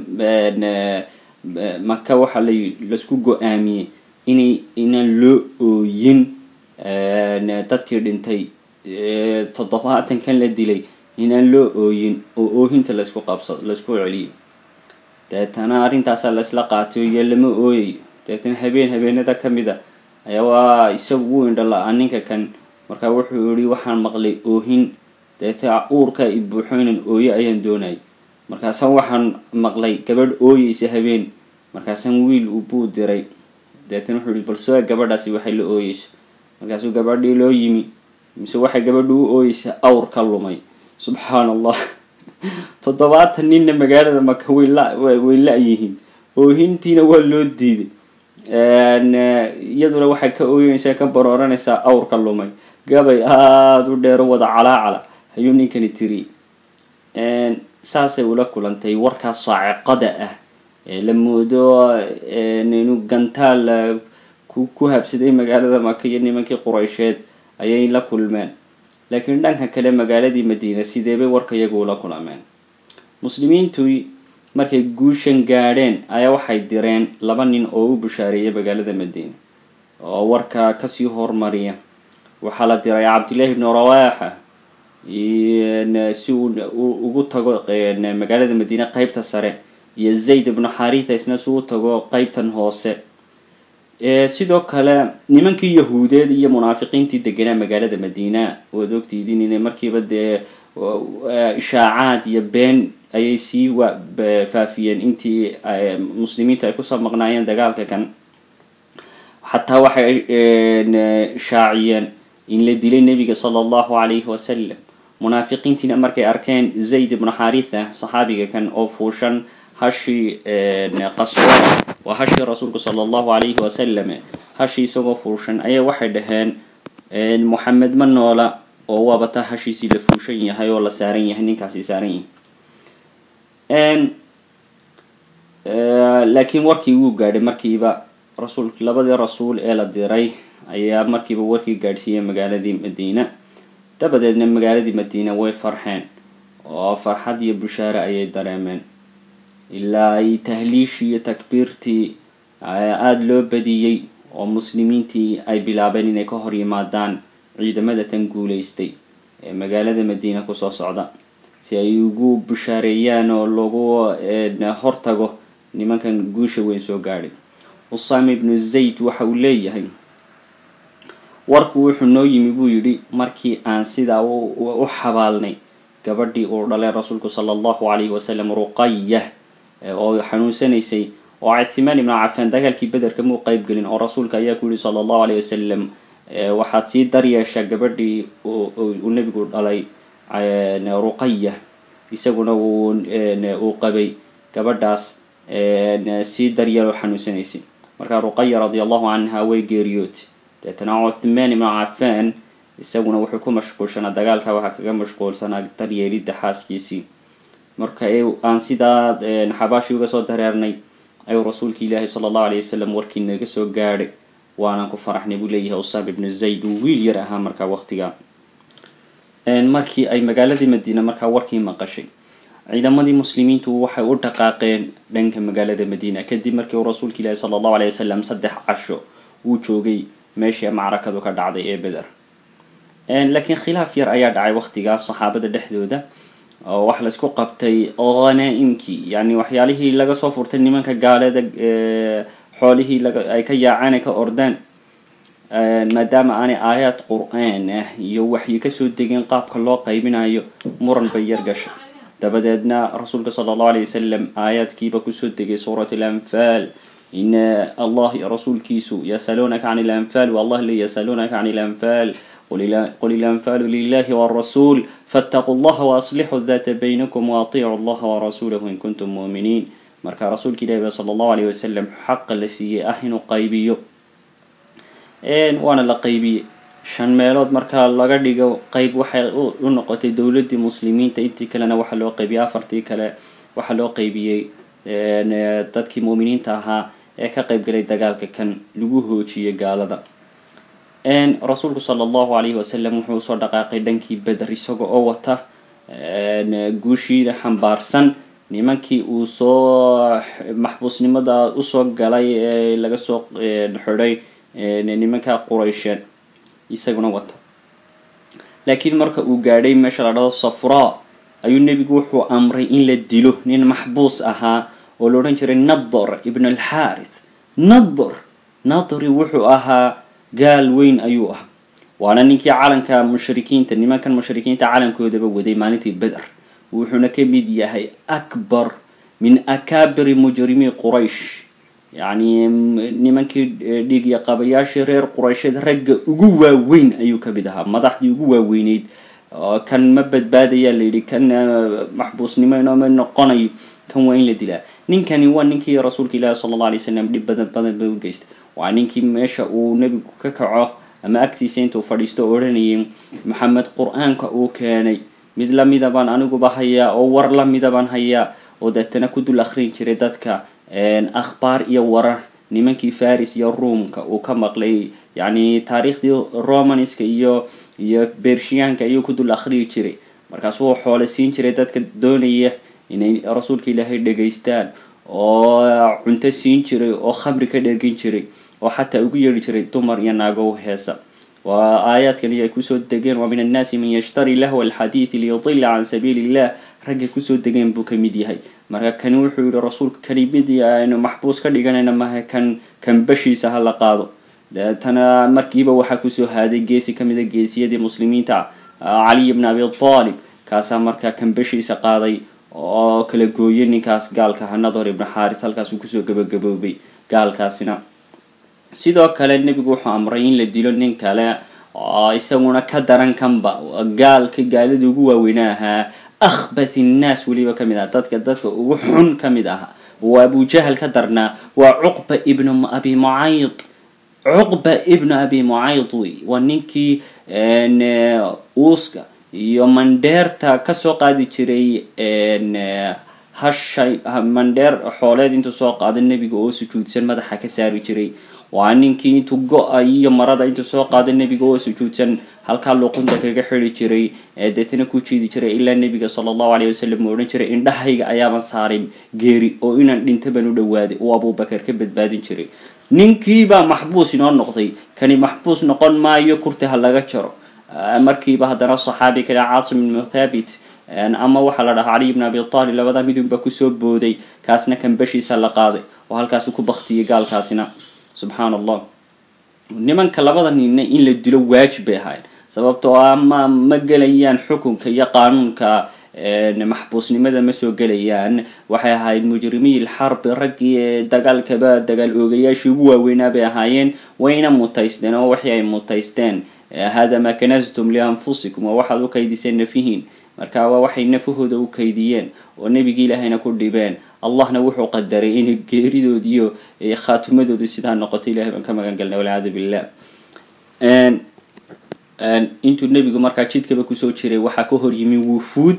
maka waxaa la laisku go-aamiyey inay inaan loo ooyin dadkii dhintay toddobaatankan la dilay inaan loo ooyin oo oohinta laisku qabsado laisku celiyo deetana arrintaasaa laisla qaatay iyo lama ooyayo deetana habeen habeenada ka mid a ayaa waa isagu wuu indho la-aa ninka kan markaa wuxuu yihi waxaan maqlay oohin deeta uurka i buuxo inaan ooyo ayaan doonayay markaasaan waxaan maqlay gabadh ooyeysa habeen markaasaan wiil buu diray deetana wuxuu yihi bal soo gabadhaasi waxay la ooyeyso markaasuu gabadhii loo yimi mise waxay gabadhi u ooyeysa awr ka lumay subxaan allah toddobaatan ninna magaalada maka way la way la-yihiin oohintiina waa loo diiday iyaduna waxay ka ooyeysaa ka barooranaysaa awrka lumay gabay aada u dheero wada calaacala ayuu ninkani tiri saasay ula kulantay warkaas saaciqada ah ee la moodo inuu gantaal ku ku habsaday magaalada maka iyo nimankii quraysheed ayay la kulmeen laakiin dhanka kale magaaladii madiina sideebay warka iyagu ula kulameen muslimiintu markay guushan gaadheen ayaa waxay direen laba nin oo u bushaareeyay magaalada madiina oo warka kasii hormariya waxaa la diray cabdillahi ibnu rawaxa si uu ugu tago magaalada madiine qeybta sare iyo zayd ibnu xaritha isna si u tago qeybtan hoose sidoo kale nimankii yahuudeed iyo munaafiqiintii deganaa magaalada madiina waad ogtiidin inay markiiba dee ishaacaad iyo been ayay sii wa faafiyeen intii muslimiintu ay kusoo maqnaayeen dagaalka kan xataa waxay shaaciyeen in la dilay nebiga sala allahu calayhi wasalam munaafiqiintiina markay arkeen zayd ibnu xaritha saxaabiga kan oo fuushan hashii qaswa waa hashii rasuulku sala allahu calayhi wasalam hashii isagoo fuushan ayaa waxay dhaheen moxamed ma noola oo waaba taa hashiisii la fuushan yahay oo la saaran yahay ninkaasi saaran yahay laakiin warkii wuu gaadhay markiiba rasuul labadii rasuul ee la diray ayaa markiiba warkii gaadhsiiyey magaaladii madiina dabadeedna magaaladii madiina way farxeen oo farxad iyo bushaare ayay dareemeen ilaa ay tahliishii iyo takbiirtii aada loo badiyey oo muslimiintii ay bilaabeen inay ka hor yimaadaan ciidamada tan guulaystay ee magaalada madiina kusoo socda si ay ugu bushaareeyaan oo lagu hortago nimankan guusha weyn soo gaadhay usaama ibnu zayd waxa uu leeyahay warku wuxuu noo yimi buu yidhi markii aan sidaa u xabaalnay gabadhii uu dhalay rasuulku sala allahu calayhi wasalam ruqaya oo xanuunsanaysay oo cithimaan ibnu cafaan dagaalkii bederka muu qeyb gelin oo rasuulka ayaa ku yihi sala allahu alayh wasalam waxaad sii daryeeshaa gabadhii uu nebigu dhalay ruqaya isaguna uu qabay gabadhaas sii daryeeloo xanuunsanaysay markaa ruqaya radia allahu canha way geeriyootay deetana cuthmaan ibnu cafaan isaguna wuxuu ku mashquulshanaa dagaalka waxaa kaga mashquulsanaa daryeelidda xaaskiisii marka aan sidaa xabaashii uga soo dareernay ayuu rasuulka ilaahi sala allahu alayh wasalam warkii naga soo gaadhay waanaan ku faraxnay buu leeyahay usaam ibnu zayd uu wiil yar ahaa markaa waqtiga markii ay magaaladii madiina markaa warkii maqashay ciidamadii muslimiintu waxay u dhaqaaqeen dhanka magaalada madiina kadib markii uu rasuulka ilaahi sala allahu alayh wasalam saddex casho uu joogay meeshii macrakadu ka dhacday ee beder laakiin khilaaf yar ayaa dhacay waqtigaas saxaabada dhexdooda oo wax laisku qabtay hanaa-imkii yani waxyaalihii laga soo furtay nimanka gaalada xoolihii ay ka yaaceen ay ka ordeen maadaama aanay aayaad qur-aan ah iyo waxyi kasoo degeen qaabka loo qaybinayo muran bay yar gashay dabadeedna rasuulka sala allahu alayh wasalam aayaadkiiba kusoo degay suurat alanfaal in allah iyo rasuulkiisu yasaluunaka can ilanfaal wallah le yasaluunaka can ilanfaal qul ilanfaalu lilahi wrasuul faاtaquu llaha waaslixuu data baynakum waaطiicuu allaha warasuulahu in kuntum muuminiin marka rasuulka ilahi ba sala allahu alayh wasalam xaqa la siiyey ah inuu qaybiyo waana la qaybiyey shan meelood marka laga dhigo qeyb waxay u noqotay dowladdii muslimiinta intii kalena waxaa loo qaybiyey afartii kale waxaa loo qaybiyey dadkii muuminiinta ahaa ee ka qayb galay dagaalka kan lagu hoojiyey gaalada rasuulku sala allahu alayhi wasalam wuxuu usoo dhaqaaqay dhankii beder isaga oo wata guushiida xambaarsan nimankii uu soo maxbuusnimada usoo galay ee laga soo xidhay nimanka quraysheed isaguna wata laakiin marka uu gaadhay meesha la dhado safra ayuu nebigu wuxuu amray in la dilo nin maxbuus ahaa oo la odhan jiray nador ibn alxarith nador nadori wuxuu ahaa gaal weyn ayuu ah waana ninkii calanka mushrikiinta nimankan mushrikiinta calankoodaba waday maalintii beder wuxuuna ka mid yahay akbar min akabiri mujrimi quraysh yacni nimankii dhiigya qabayaashii reer quraysheed ragga ugu waaweyn ayuu ka mid ahaa madaxdii ugu waaweyneyd kan ma badbaadayaa la yidhi kan maxbuusnimo inooma noqonayo kan waa in la dilaa ninkani waa ninkii rasuulka ilaahi sala alla alay slam dhib badan badan ba u geystay waa ninkii meesha uu nebigu ka kaco ama agtiisa intuu fadhiisto o odhanayay maxamed qur-aanka uu keenay mid lamida baan aniguba hayaa oo war lamida baan hayaa oo deetana ku dul akrin jiray dadka akhbaar iyo warar nimankii faris iyo ruomka uu ka maqlay yacni taariikhdii romanska iyo iyo bershiyaanka ayuu ku dul akriyi jiray markaasuu xoole siin jiray dadka doonaya inay rasuulka ilaahay dhegaystaan oo cunto siin jiray oo khamri ka dhergin jiray oo xataa ugu yeedhi jiray dumar iyo naagow heesa waa aayaadkan ay kusoo degeen waa min annaasi man yashtari lahwa alxadiidi liyudila can sabiili illah raggay kusoo degeen buu ka mid yahay marka kani wuxuu yihi rasuulka kani mid aynu maxbuus ka dhiganayna maha kan kan bashiisa ha la qaado deetana markiiba waxaa kusoo haaday geesi kamid a geesiyadii muslimiinta caliy bn abi talib kaasaa markaa kan bashiisa qaaday oo kala gooyay ninkaas gaalka ha nador ibn xaris halkaasuu kusoo gabagaboobay gaalkaasina sidoo kale nebigu wuxuu amray in la dilo nin kale oo isaguna ka daran kanba gaalka gaalada ugu waaweynaa ahaa akhbath innaas weliba kamid aha dadka dadka ugu xun kamid aha waa abujahal ka darnaa waa cuqba ibnu abi mucayd cuqba ibnu abi mucayd wey waa ninkii uuska iyo mandheerta kasoo qaadi jiray hashay mandheer xooleed intuu soo qaado nebiga oo sujuudsan madaxa ka saari jiray waa ninkii intuu go-a iyo marada intuu soo qaado nebiga oo sujuudsan halkaa luqunta kaga xidi jiray deetana ku jiidi jiray ilaa nebiga sala allahu alayh wasalam uu odhan jiray indhahayga ayaaban saaray geeri oo inaan dhinta baan u dhawaaday uu abubakar ka badbaadin jiray ninkiibaa maxbuus inoo noqday kani maxbuus noqon maayo kurti ha laga jaro markiiba haddana saxaabi kale caasim ibnu thabit ama waxaa la dhahaa caliy bn abi talib labada midunba kusoo booday kaasna kan bashiisa la qaaday oo halkaasu ku baktiyay gaalkaasina subxaan allah nimanka labada ninna in la dilo waajib bay ahayd sababtoo ah ma ma gelayaan xukunka iyo qaanuunka maxbuusnimada ma soo gelayaan waxay ahayd mujrimiy lxarbi raggii ee dagaalkaba dagaal oogayaashii ugu waaweynaa bay ahaayeen wayna mutaysteen oo waxii ay mutaysteen hada ma kanastum lianfusikum waa waxaad u kaydiseen nafihiin marka waa waxay nafahooda u kaydiyeen oo nebigi ilaahayna ku dhibeen allahna wuxuu qadaray inay geeridoodiiyo khaatimadoodu sidaa noqoto ilahay baan ka magan galnay walciyaadu billah intuu nebigu markaa jidkaba kusoo jiray waxaa ka hor yimi wufuud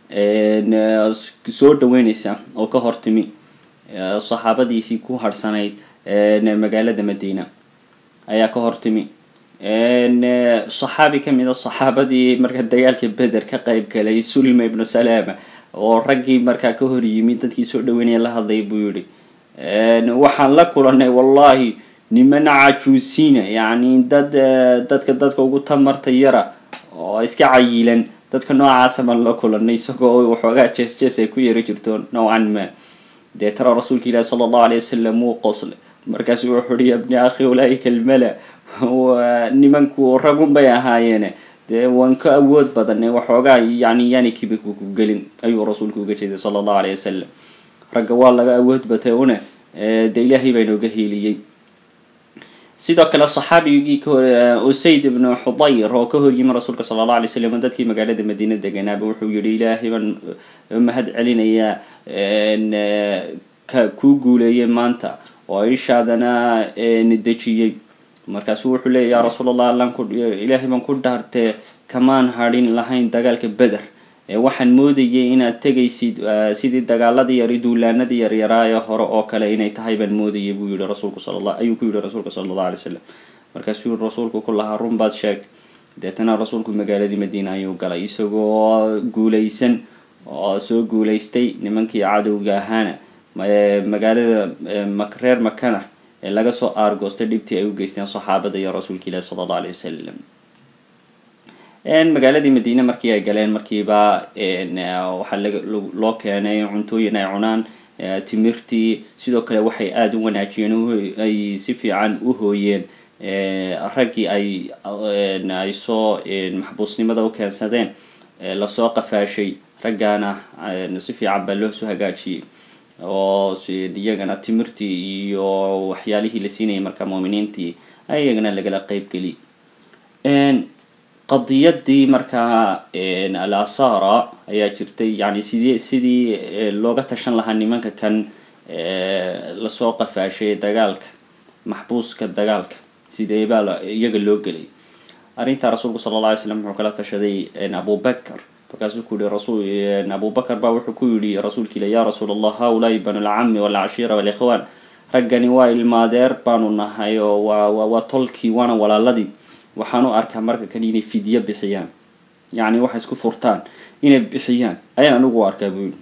soo dhaweyneysa oo ka hor timi saxaabadiisii ku harhsanayd magaalada madiina ayaa ka hor timi saxaabi kamid a saxaabadii markaa dagaalka beder ka qayb galay sulma ibnu salama oo raggii markaa ka hor yimi dadkii soo dhaweynaya la hadlay buu yihi waxaan la kulanay wallahi niman cajuusina yacni dad dadka dadka ugu tamarta yara oo iska cayilan dadka noocaasa baan la kulanay isagoo waxoogaa jees jees ay ku yari jirto nowcan ma dee tara rasuulka ilahi sala allahu alay wasalam wuu qoslay markaasu wuxuu uhi ya bni akhi ulaaika almala nimanku ragun bay ahaayeene dee waan ka awood badane waxoogaa yani yani kibiku ku gelin ayuu rasuulku uga jeeday sala allahu alayh wasalam ragga waa laga awood batay une dee ilaahay baa inooga hiiliyey sidoo kale saxaabigii usayd ibnu xudayr oo ka horyimi rasuulka sala alla alay slam dadkii magaalada madiina deganaaba wuxuu yihi ilaahay baan mahad celinayaa ka kuu guuleeyey maanta oo ishaadana dejiyey markaasu wuxuu leeya ya rasuul allah allan ku ilaahay baan ku dhaartee kamaan hadhin lahayn dagaalka beder waxaan moodayay inaad tegaysid sidii dagaaladii yar duulaanadii yaryaraaye hore oo kale inay tahay baan moodayay buu yihi rasuulku sala ayuu ku yihi rasuulka sala allahu alay slam markaasuu yihi rasuulku ku lahaa run baad sheeg deetana rasuulku magaaladii madiina ayuu galay isagoo guulaysan oo soo guulaystay nimankii cadowga ahaana magaalada reer makana ee laga soo aargoostay dhibtii ay u geysteen saxaabada iyo rasuulka ilahi sala allahu alay wasalam magaaladii madiine markii ay galeen markiiba waxaa loo keenay cuntooyin ay cunaan timirtii sidoo kale waxay aada u wanaajiyeen ay si fiican u hooyeen raggii ay ay soo maxbuusnimada u keensadeen lasoo qafaashay raggaana si fiican baa loo soo hagaajiyey oo iyagana timirtii iyo waxyaalihii la siinayay marka muuminiintii iyagana lagala qeybgeli qadiyadii markaa al asara ayaa jirtay yani sidii sidii looga tashan lahaa nimanka kan lasoo qafaashay dagaalka maxbuuska dagaalka sidee baa iyaga loo gelay arrintaa rasuulku sala alla alay slam wuxuu kala tashaday abubakar markaasuu ku yihi rasul abubakar baa wuxuu ku yihi rasuulka ila ya rasuul allah haulaai banu lcami walcashiira walikhwan raggani waa ilmaadeer baanu nahay oo waa waa tolkii waana walaaladii waxaan u arkaa marka kan inay fidyo bixiyaan yacni waxay isku furtaan inay bixiyaan ayaan anigu u arkaa buu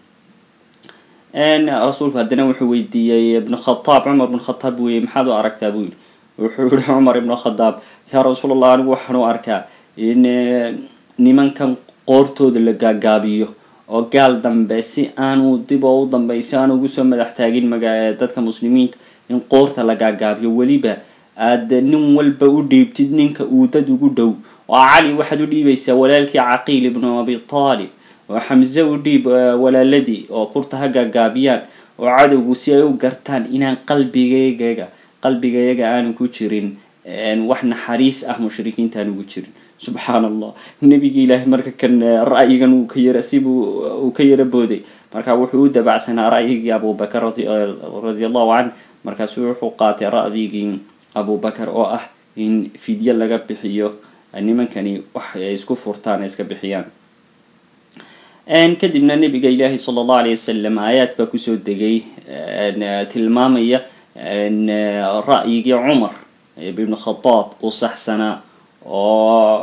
yihi rasuulku haddana wuxuu weydiiyey ibnu khataab cumar ibn khataab weye maxaad u aragtaa buu yihi wuxuu yihi cumar ibnu khadaab yaa rasuul allah anigu waxaan u arkaa in nimankan qoortooda la gaagaabiyo oo gaal dambe si aanu dib oo u dambey si aanu ugu soo madax taagin maga dadka muslimiinta in qoorta la gaagaabiyo weliba aad nin walba u dhiibtid ninka uu dad ugu dhow oo cali waxaad u dhiibaysaa walaalkii caqiil ibnu abi taalib oo xamse u dhiib walaaladii oo kurta ha gaagaabiyaan oo cadowgu si ay u gartaan inaan qalbigaygaga qalbigayaga aanu ku jirin wax naxariis ah mushrikiinta aan ugu jirin subxaan allah nebigi ilaahay marka kan ra'yigan uu ka yara sibuu uu ka yara booday marka wuxuu u dabacsanaa ra'yigii abubakar radi allahu canh markaasu wuxuu qaatay ra'yigii abubakar oo ah in fidyo laga bixiyo nimankani wax ay isku furtaan ay iska bixiyaan kadibna nabiga ilaahi sala allahu alayh wasalam aayaad baa kusoo degay tilmaamaya ra'yigii cumar ibn khadaab uu saxsanaa oo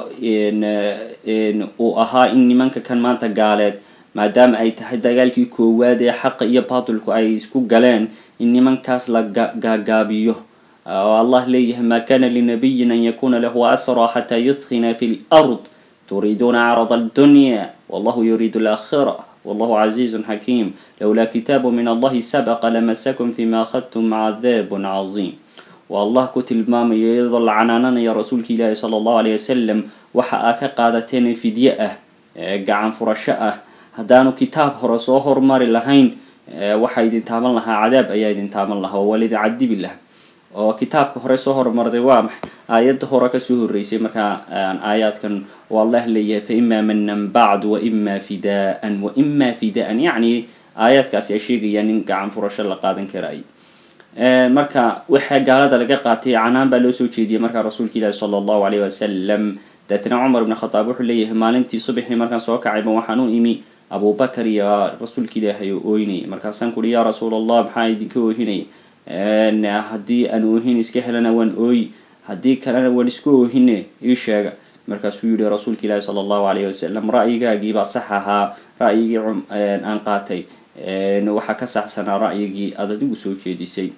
uu ahaa in nimanka kan maanta gaaleed maadaama ay tahay dagaalkii koowaad ee xaqa iyo batilku ay isku galeen in nimankaas la gaagaabiyo oo allah leeyahay ma kana linabiyin an yakuna lahu asra xataa yudkina fi lard turiiduuna carad aldunya wallahu yuriidu alaakhira wallahu casiizun xakiim lowlaa kitaabu min allahi sabaqa lamasakum fima akhadtum cadaabun caziim waa allah ku tilmaamayo iyadoo la canaananayo rasuulka ilaahi sala allahu alayh wasalam waxa aa ka qaadateen fidye ah gacan furasho ah haddaanu kitaab hore soo hormari lahayn waxaa idin taaban lahaa cadaab ayaa idin taaban lahaa oo walidin cadibi lah oo kitaabka hore soo hormarday waa maxay aayadda hore kasoo horreysay markaa aayaadkan oo allah leeyahay fa ima manan bacdu wa ima fidaan wa ima fidaan yacni aayaadkaasi ay sheegayaan in gacan furasho la qaadan karaay marka waxaa gaalada laga qaatay canaan baa loo soo jeediyey markaa rasuulka ilaahi sala allahu alayh wasalam deetna cumar ibn khataab wuxuu leeyahay maalintii subaxii markaan soo kacayba waxaan u imi abubakar iyo rasuulka ilaahay oo ooynayay markaasaan kuhi yaa rasuul allah maxaa idinka oohinaya haddii aan oohin iska helana waan ooyi haddii kalena waan iska oohine ii sheega markaasuu yihi rasuulka ilaahi sala allahu alayh wasalam ra'yigaagiibaa sax ahaa ra'yigii aan qaatay waxaa ka saxsanaa ra'yigii aad adigu soo jeedisay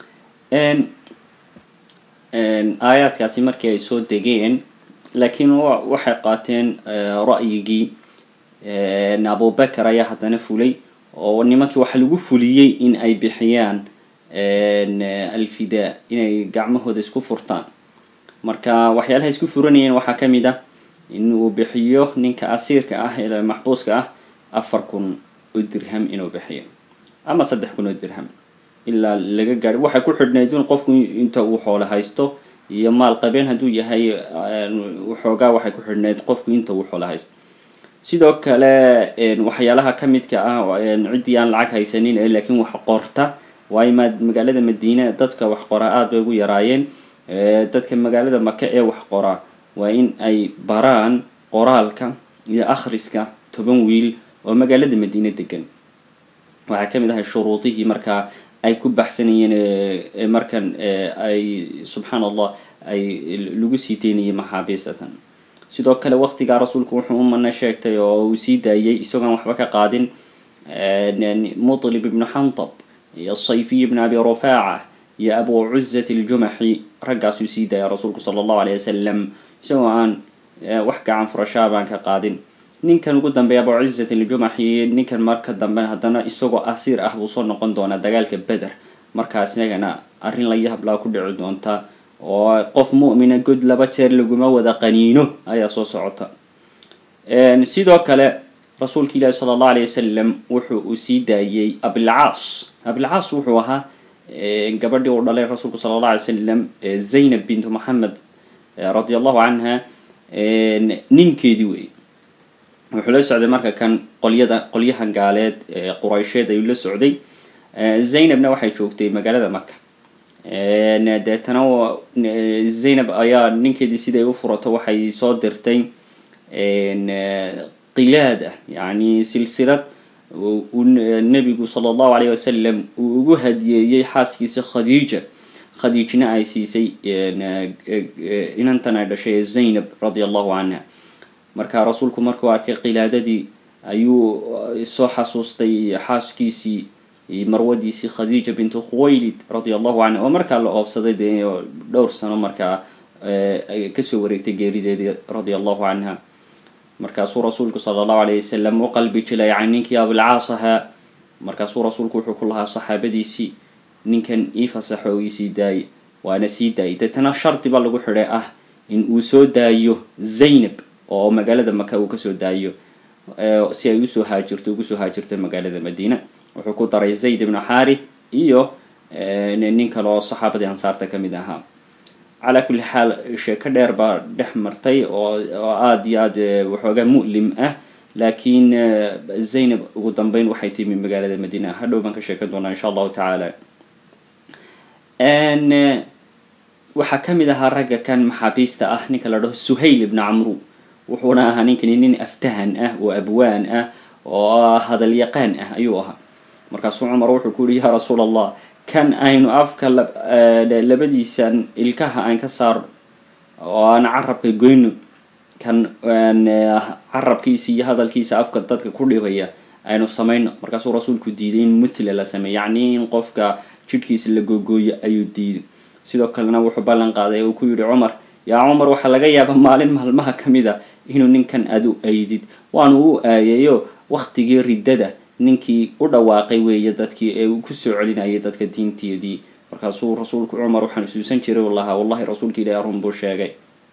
aayaadkaasi markii ay soo degeen laakiin waxay qaateen ra'yigii abubakar ayaa haddana fulay oo nimankii waxaa lagu fuliyey in ay bixiyaan alfidaa inay gacmahooda isku furtaan marka waxyaalaha isku furanayeen waxaa ka mid ah in uu bixiyo ninka asiirka ah ee maxbuuska ah afar kun oo dirham inuu bixiyo ama saddex kun oo dirham ilaa laga gaadho waxay ku xidhnayd in qofku inta uu xoolo haysto iyo maal qabeen hadduu yahay waxoogaa waxay ku xidhnayd qofku inta uu xoolo haysto sidoo kale waxyaalaha ka midka ah ciddii aan lacag haysanin ee laakiin wax qorta waayo ma magaalada madiine dadka wax qora aada bay ugu yaraayeen dadka magaalada maka ee wax qora waa in ay baraan qoraalka iyo akhriska toban wiil oo magaalada madiine degan waxaa ka mid ahay shuruudihii markaa ay ku baxsanayeen markan ay subxaan allah ay lagu sii deynayay maxaabiistatan sidoo kale waktigaa rasuulku wuxuu umana sheegtay oo uu sii daayey isagoon waxba ka qaadin mutlib ibnu xantab iyo sayfiy ibn abi rufaaca iyo abu cuzat aljumaxi raggaasuu sii daaya rasuulku sala allahu alayh wasalam isagoo aan wax gacan furashaa baan ka qaadin ninkan ugu dambeeya abu cuzat aljumaxi ninkan marka dambe haddana isagoo asiir ah buu soo noqon doonaa dagaalka beder markaas isagana arrin la yahablaa ku dhici doonta oo qof mu'mina god laba jeer laguma wada qaniino ayaa soo socota sidoo kale rasuulka ilaahi sala allahu alayh wasalam wuxuu uu sii daayey abilcaas abilcaas wuxuu ahaa gabadhii uu dhalay rasuulku sala allah alay slam zaynab bintu moxamed radi allahu canha ninkeedii wey wuxuu la socday marka kan qolyada qolyahan gaaleed quraysheed ayuu la socday zaynabna waxay joogtay magaalada maka deetana zaynab ayaa ninkeedii siday u furato waxay soo dirtay qilaada yani silsilad uu nebigu sala allahu alayh wasalam uu ugu hadiyeeyey xaaskiisa khadiija khadiijna ay siisay inantan ay dhashay zaynab radia allahu canha marka rasuulku markuu arkay qilaadadii ayuu soo xasuustay xaaskiisii marwadiisii khadiija bintu khuwaylid radia allahu canha oo markaa la oobsaday dee dhowr sano markaa kasoo wareegtay geerideedii radia allahu canha markaasuu rasuulku sala allahu alayh wasalam u qalbi jilay can ninkii abilcaas ahaa markaasuu rasuulku wuxuu ku lahaa saxaabadiisii ninkan ii fasaxo oo iisii daayay waana sii daayay deetana shardi baa lagu xidhay ah in uu soo daayo zaynab oo magaalada maka uu kasoo daayo si ay usoo haajirto ugu soo haajirto magaalada madiina wuxuu ku daray zayd ibnu xaarith iyo nin kale oo saxaabadii ansaarta ka mid ahaa calaa kulli xaal sheeko dheer baa dhex martay oo oo aada iyo aad waxoogaa mu'lim ah laakiin zaynab ugu dambeyn waxay timi magaalada madiina hadhow baan ka sheekan doonaa insha allahu tacaala waxaa ka mid ahaa ragga kan maxaabiista ah ninka la dhaho suhayl ibnu camru wuxuuna ahaa ninkani nin aftahan ah oo abwaan ah oo hadalyaqaan ah ayuu ahaa markaasuu cumar wuxuu ku yihi yaa rasuul allah kan aynu afka labadiisan ilkaha aan ka saarno oo aan carabka goyno kan carabkiisa iyo hadalkiisa afka dadka ku dhibaya aynu samayno markaasuu rasuulku diiday in mutla la sameeyo yacni in qofka jidhkiisa la googooyo ayuu diiday sidoo kalena wuxuu ballan qaaday uu ku yidhi cumar yaa cumar waxaa laga yaaba maalin maalmaha ka mid a inuu ninkan adu aydid waanu u aayayo waktigii riddada ninkii u dhawaaqay weeye dadkii ee uu kusoo celinayay dadka diinteedii markaasuu rasuulku cumar waxaan isuusan jiray u lahaa wallahi rasuulka ilahi run buu sheegay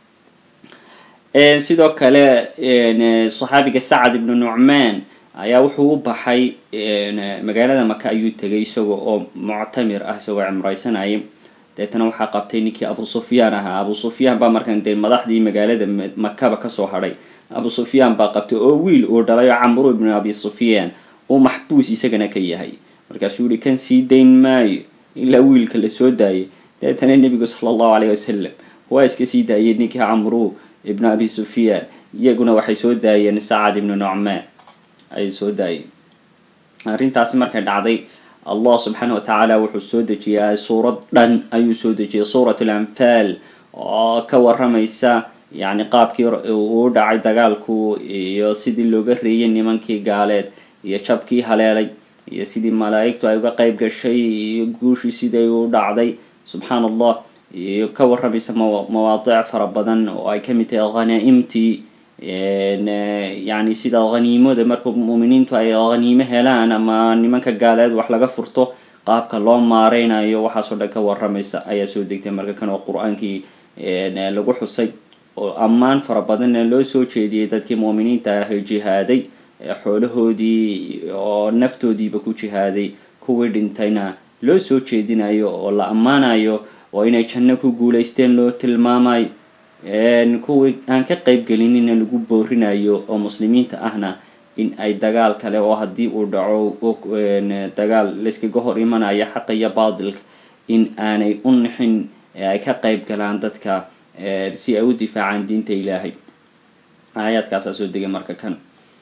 sidoo kale saxaabiga sacad ibnu nucmaan ayaa wuxuu u baxay magaalada maka ayuu tegay isagoo oo muctamir ah isagoo cimraysanaya deetana waxaa qabtay ninkii abu sufyaan ahaa abu sufyaan baa markan dee madaxdii magaalada makaba kasoo hadhay abu sufyaan baa qabtay oo wiil uu dhalay oo camru ibnu abi sufyaan uu maxbuus isagana ka yahay markaasuu yihi kan sii dayn maayo ilaa wiilka la soo daayay deetana nebigu sala allahu alayh wasalam waa iska sii daayay ninkii camru ibnu abi sufyaan iyaguna waxay soo daayeen sacad ibnu nucmaan ayay soo daayeen arrintaasi markay dhacday allah subxaana watacaala wuxuu soo dejiyay suurad dhan ayuu soo dejiyay suurat alanfaal oo ka waramaysa yacni qaabkii uu dhacay dagaalku iyo sidii looga reeyay nimankii gaaleed iyo jabkii haleelay iyo sidii malaa'igtu ay uga qeyb gashay iyo guushii siday u dhacday subxaana allah iyo ka waramaysa mawaadiic fara badan oo ay kamid tahay khanaa'imtii yani sida khaniimada marka muuminiintu ay khaniimo helaan ama nimanka gaaleed wax laga furto qaabka loo maareynayo waxaasoo dhan ka waramaysa ayaa soo degtay marka kan oo qur-aankii lagu xusay oo ammaan fara badanna loo soo jeediyey dadkii muuminiinta ah jihaaday xoolahoodii oo naftoodiiba ku jihaaday kuwii dhintayna loo soo jeedinayo oo la ammaanayo oo inay janno ku guulaysteen loo tilmaamayo kuwii aan ka qayb gelinina lagu boorinayo oo muslimiinta ahna in ay dagaal kale oo haddii uu dhaco dagaal layskaga hor imanayo xaqa iyo baatilka in aanay u nixin ay ka qayb galaan dadka si ay u difaacaan diinta ilaahay aayaadkaasaa soo degay marka kan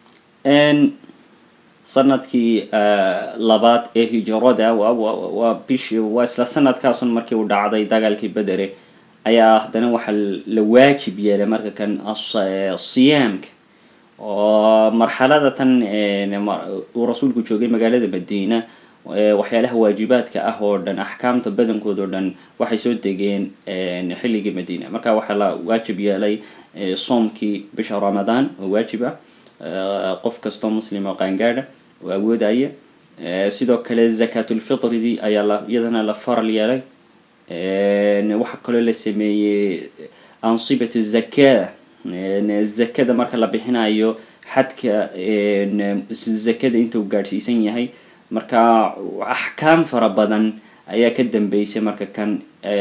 sanadkii labaad ee hijrada waa bishi waa isla sanadkaasun markii uu dhacday dagaalkii bedere ayaa haddana waxaa la waajib yeelay marka kan siyaamka oo marxalada tan uu rasuulku joogay magaalada madiina waxyaalaha waajibaadka ah oo dhan axkaamta badankood oo dhan waxay soo degeen xilligii madiina marka waxaa la waajib yeelay soomkii bisha ramadaan oo waajib ah qof kastoo muslim oo qaangaadha oo awoodaya sidoo kale zakatulfitridii ayaa la iyadana la faral yeelay waxaa kaloo la sameeyey ansibat zaka zakada marka la bixinayo xadka zakada intuu gaadhsiisan yahay marka axkaam fara badan ayaa ka dambeysay marka kan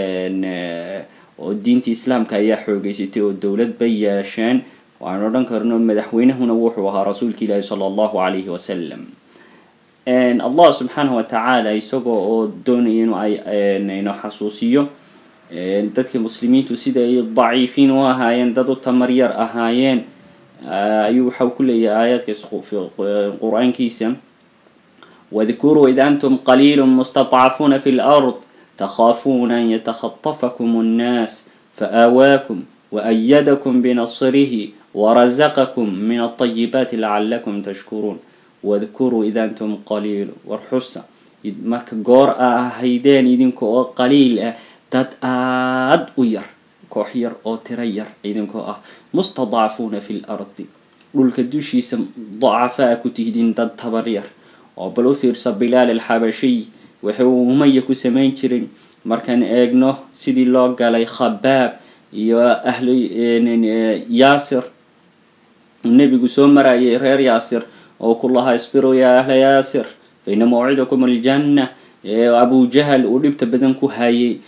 oo diinta islaamka ayaa xoogeysatay oo dowlad bay yeesheen waan odhan karno madaxweynahuna wuxuu ahaa rasuulka ilaahi sala allahu calayhi wasalam allah subxaanahu watacaala isagoo oo doonaya inu ay ino xasuusiyo dadka muslimiintu sida ay daciifiin u ahaayeen dad u tamar yar ahaayeen ayuu waxau ku leeyahay aayaadka qur-aankiisa wadkuruu id antum qaliilu mustadcafuuna fi lard takhaafuna an yatakhatafakum annaas faawaakum waayadakum binasrihi warazaqakum min alطayibaati lacalakum tashkuruun wadkuruu id antum qaliilu war xusa marka goor a ahaydeen idinka oo qaliil ah dad aad u yar koox yar oo tiro yar idinkoo ah mustadcafuuna fi lardi dhulka dushiisa dacafaa ku tihdin dad tabar yar oo bal u fiirsa bilaal alxabashiy waxa uu umaya ku samayn jiray markaan eegno sidii loo galay khabaab iyo ahlu yaasir nebigu soo marayay reer yaasir oo ku lahaa isbiruu yaa ahla yaasir fa ina mawcidakum aljanna abu jahal uu dhibta badan ku hayay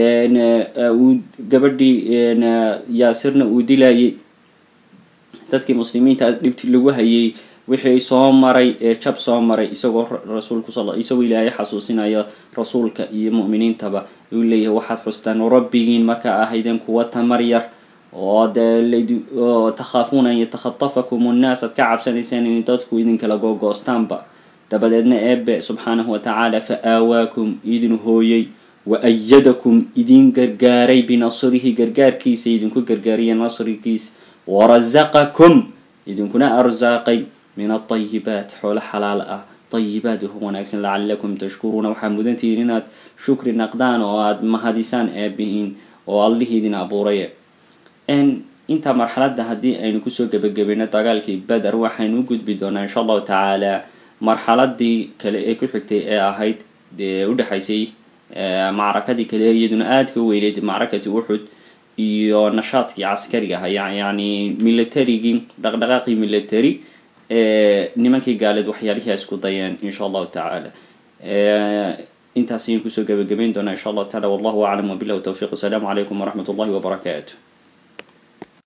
uu gabadhii yaasirna uu dilayay dadkii muslimiinta dhibti lagu hayay wixii soo maray ee jab soo maray isagoo rasuulku sal isagoo ilaahay xasuusinaya rasuulka iyo mu'miniintaba uu leeyahay waxaad xustaan rabbigiin markaa ahaydeen kuwa tamar yar oo dee lad takhaafuuna an yatakhatafakum annaas aad ka cabsanayseen in dadku idinkala googoostaanba dabadeedna eebe subxaanahu watacaala fa aawaakum idin hooyey wa ayadakum idin gargaaray binasrihi gargaarkiisa idinku gargaariya nasrigiisa warazaqakum idinkuna arsaaqay min alطayibaat xoolo xalaal ah طayibaat uhu wanaagsan lacalakum tashkuruuna waxaa mudantihiin inaad shukri naqdaan oo aada mahadisaan eebihiin oo allihii idin abuuray intaa marxaladda haddii aynu kusoo gebagabayno dagaalkii beder waxaynu u gudbi doonaa insha allahu tacaala marxaladii kale ee ku xigtay ee ahayd dee udhexaysay macrakadii kale iyaduna aada ka weyneyd macrakati uxud iyo nashaadkii caskariga aha yani militarigii dhaqdhaqaaqii military nimankii gaaleed waxyaalihii ay isku dayeen insha allahu tacaala intaas ayaan kusoo gebagabayn doonaa insha allahu taala wallahu aclam wabilah tawfiq asalaamu calaykum waraxmat ullahi wabarakaatu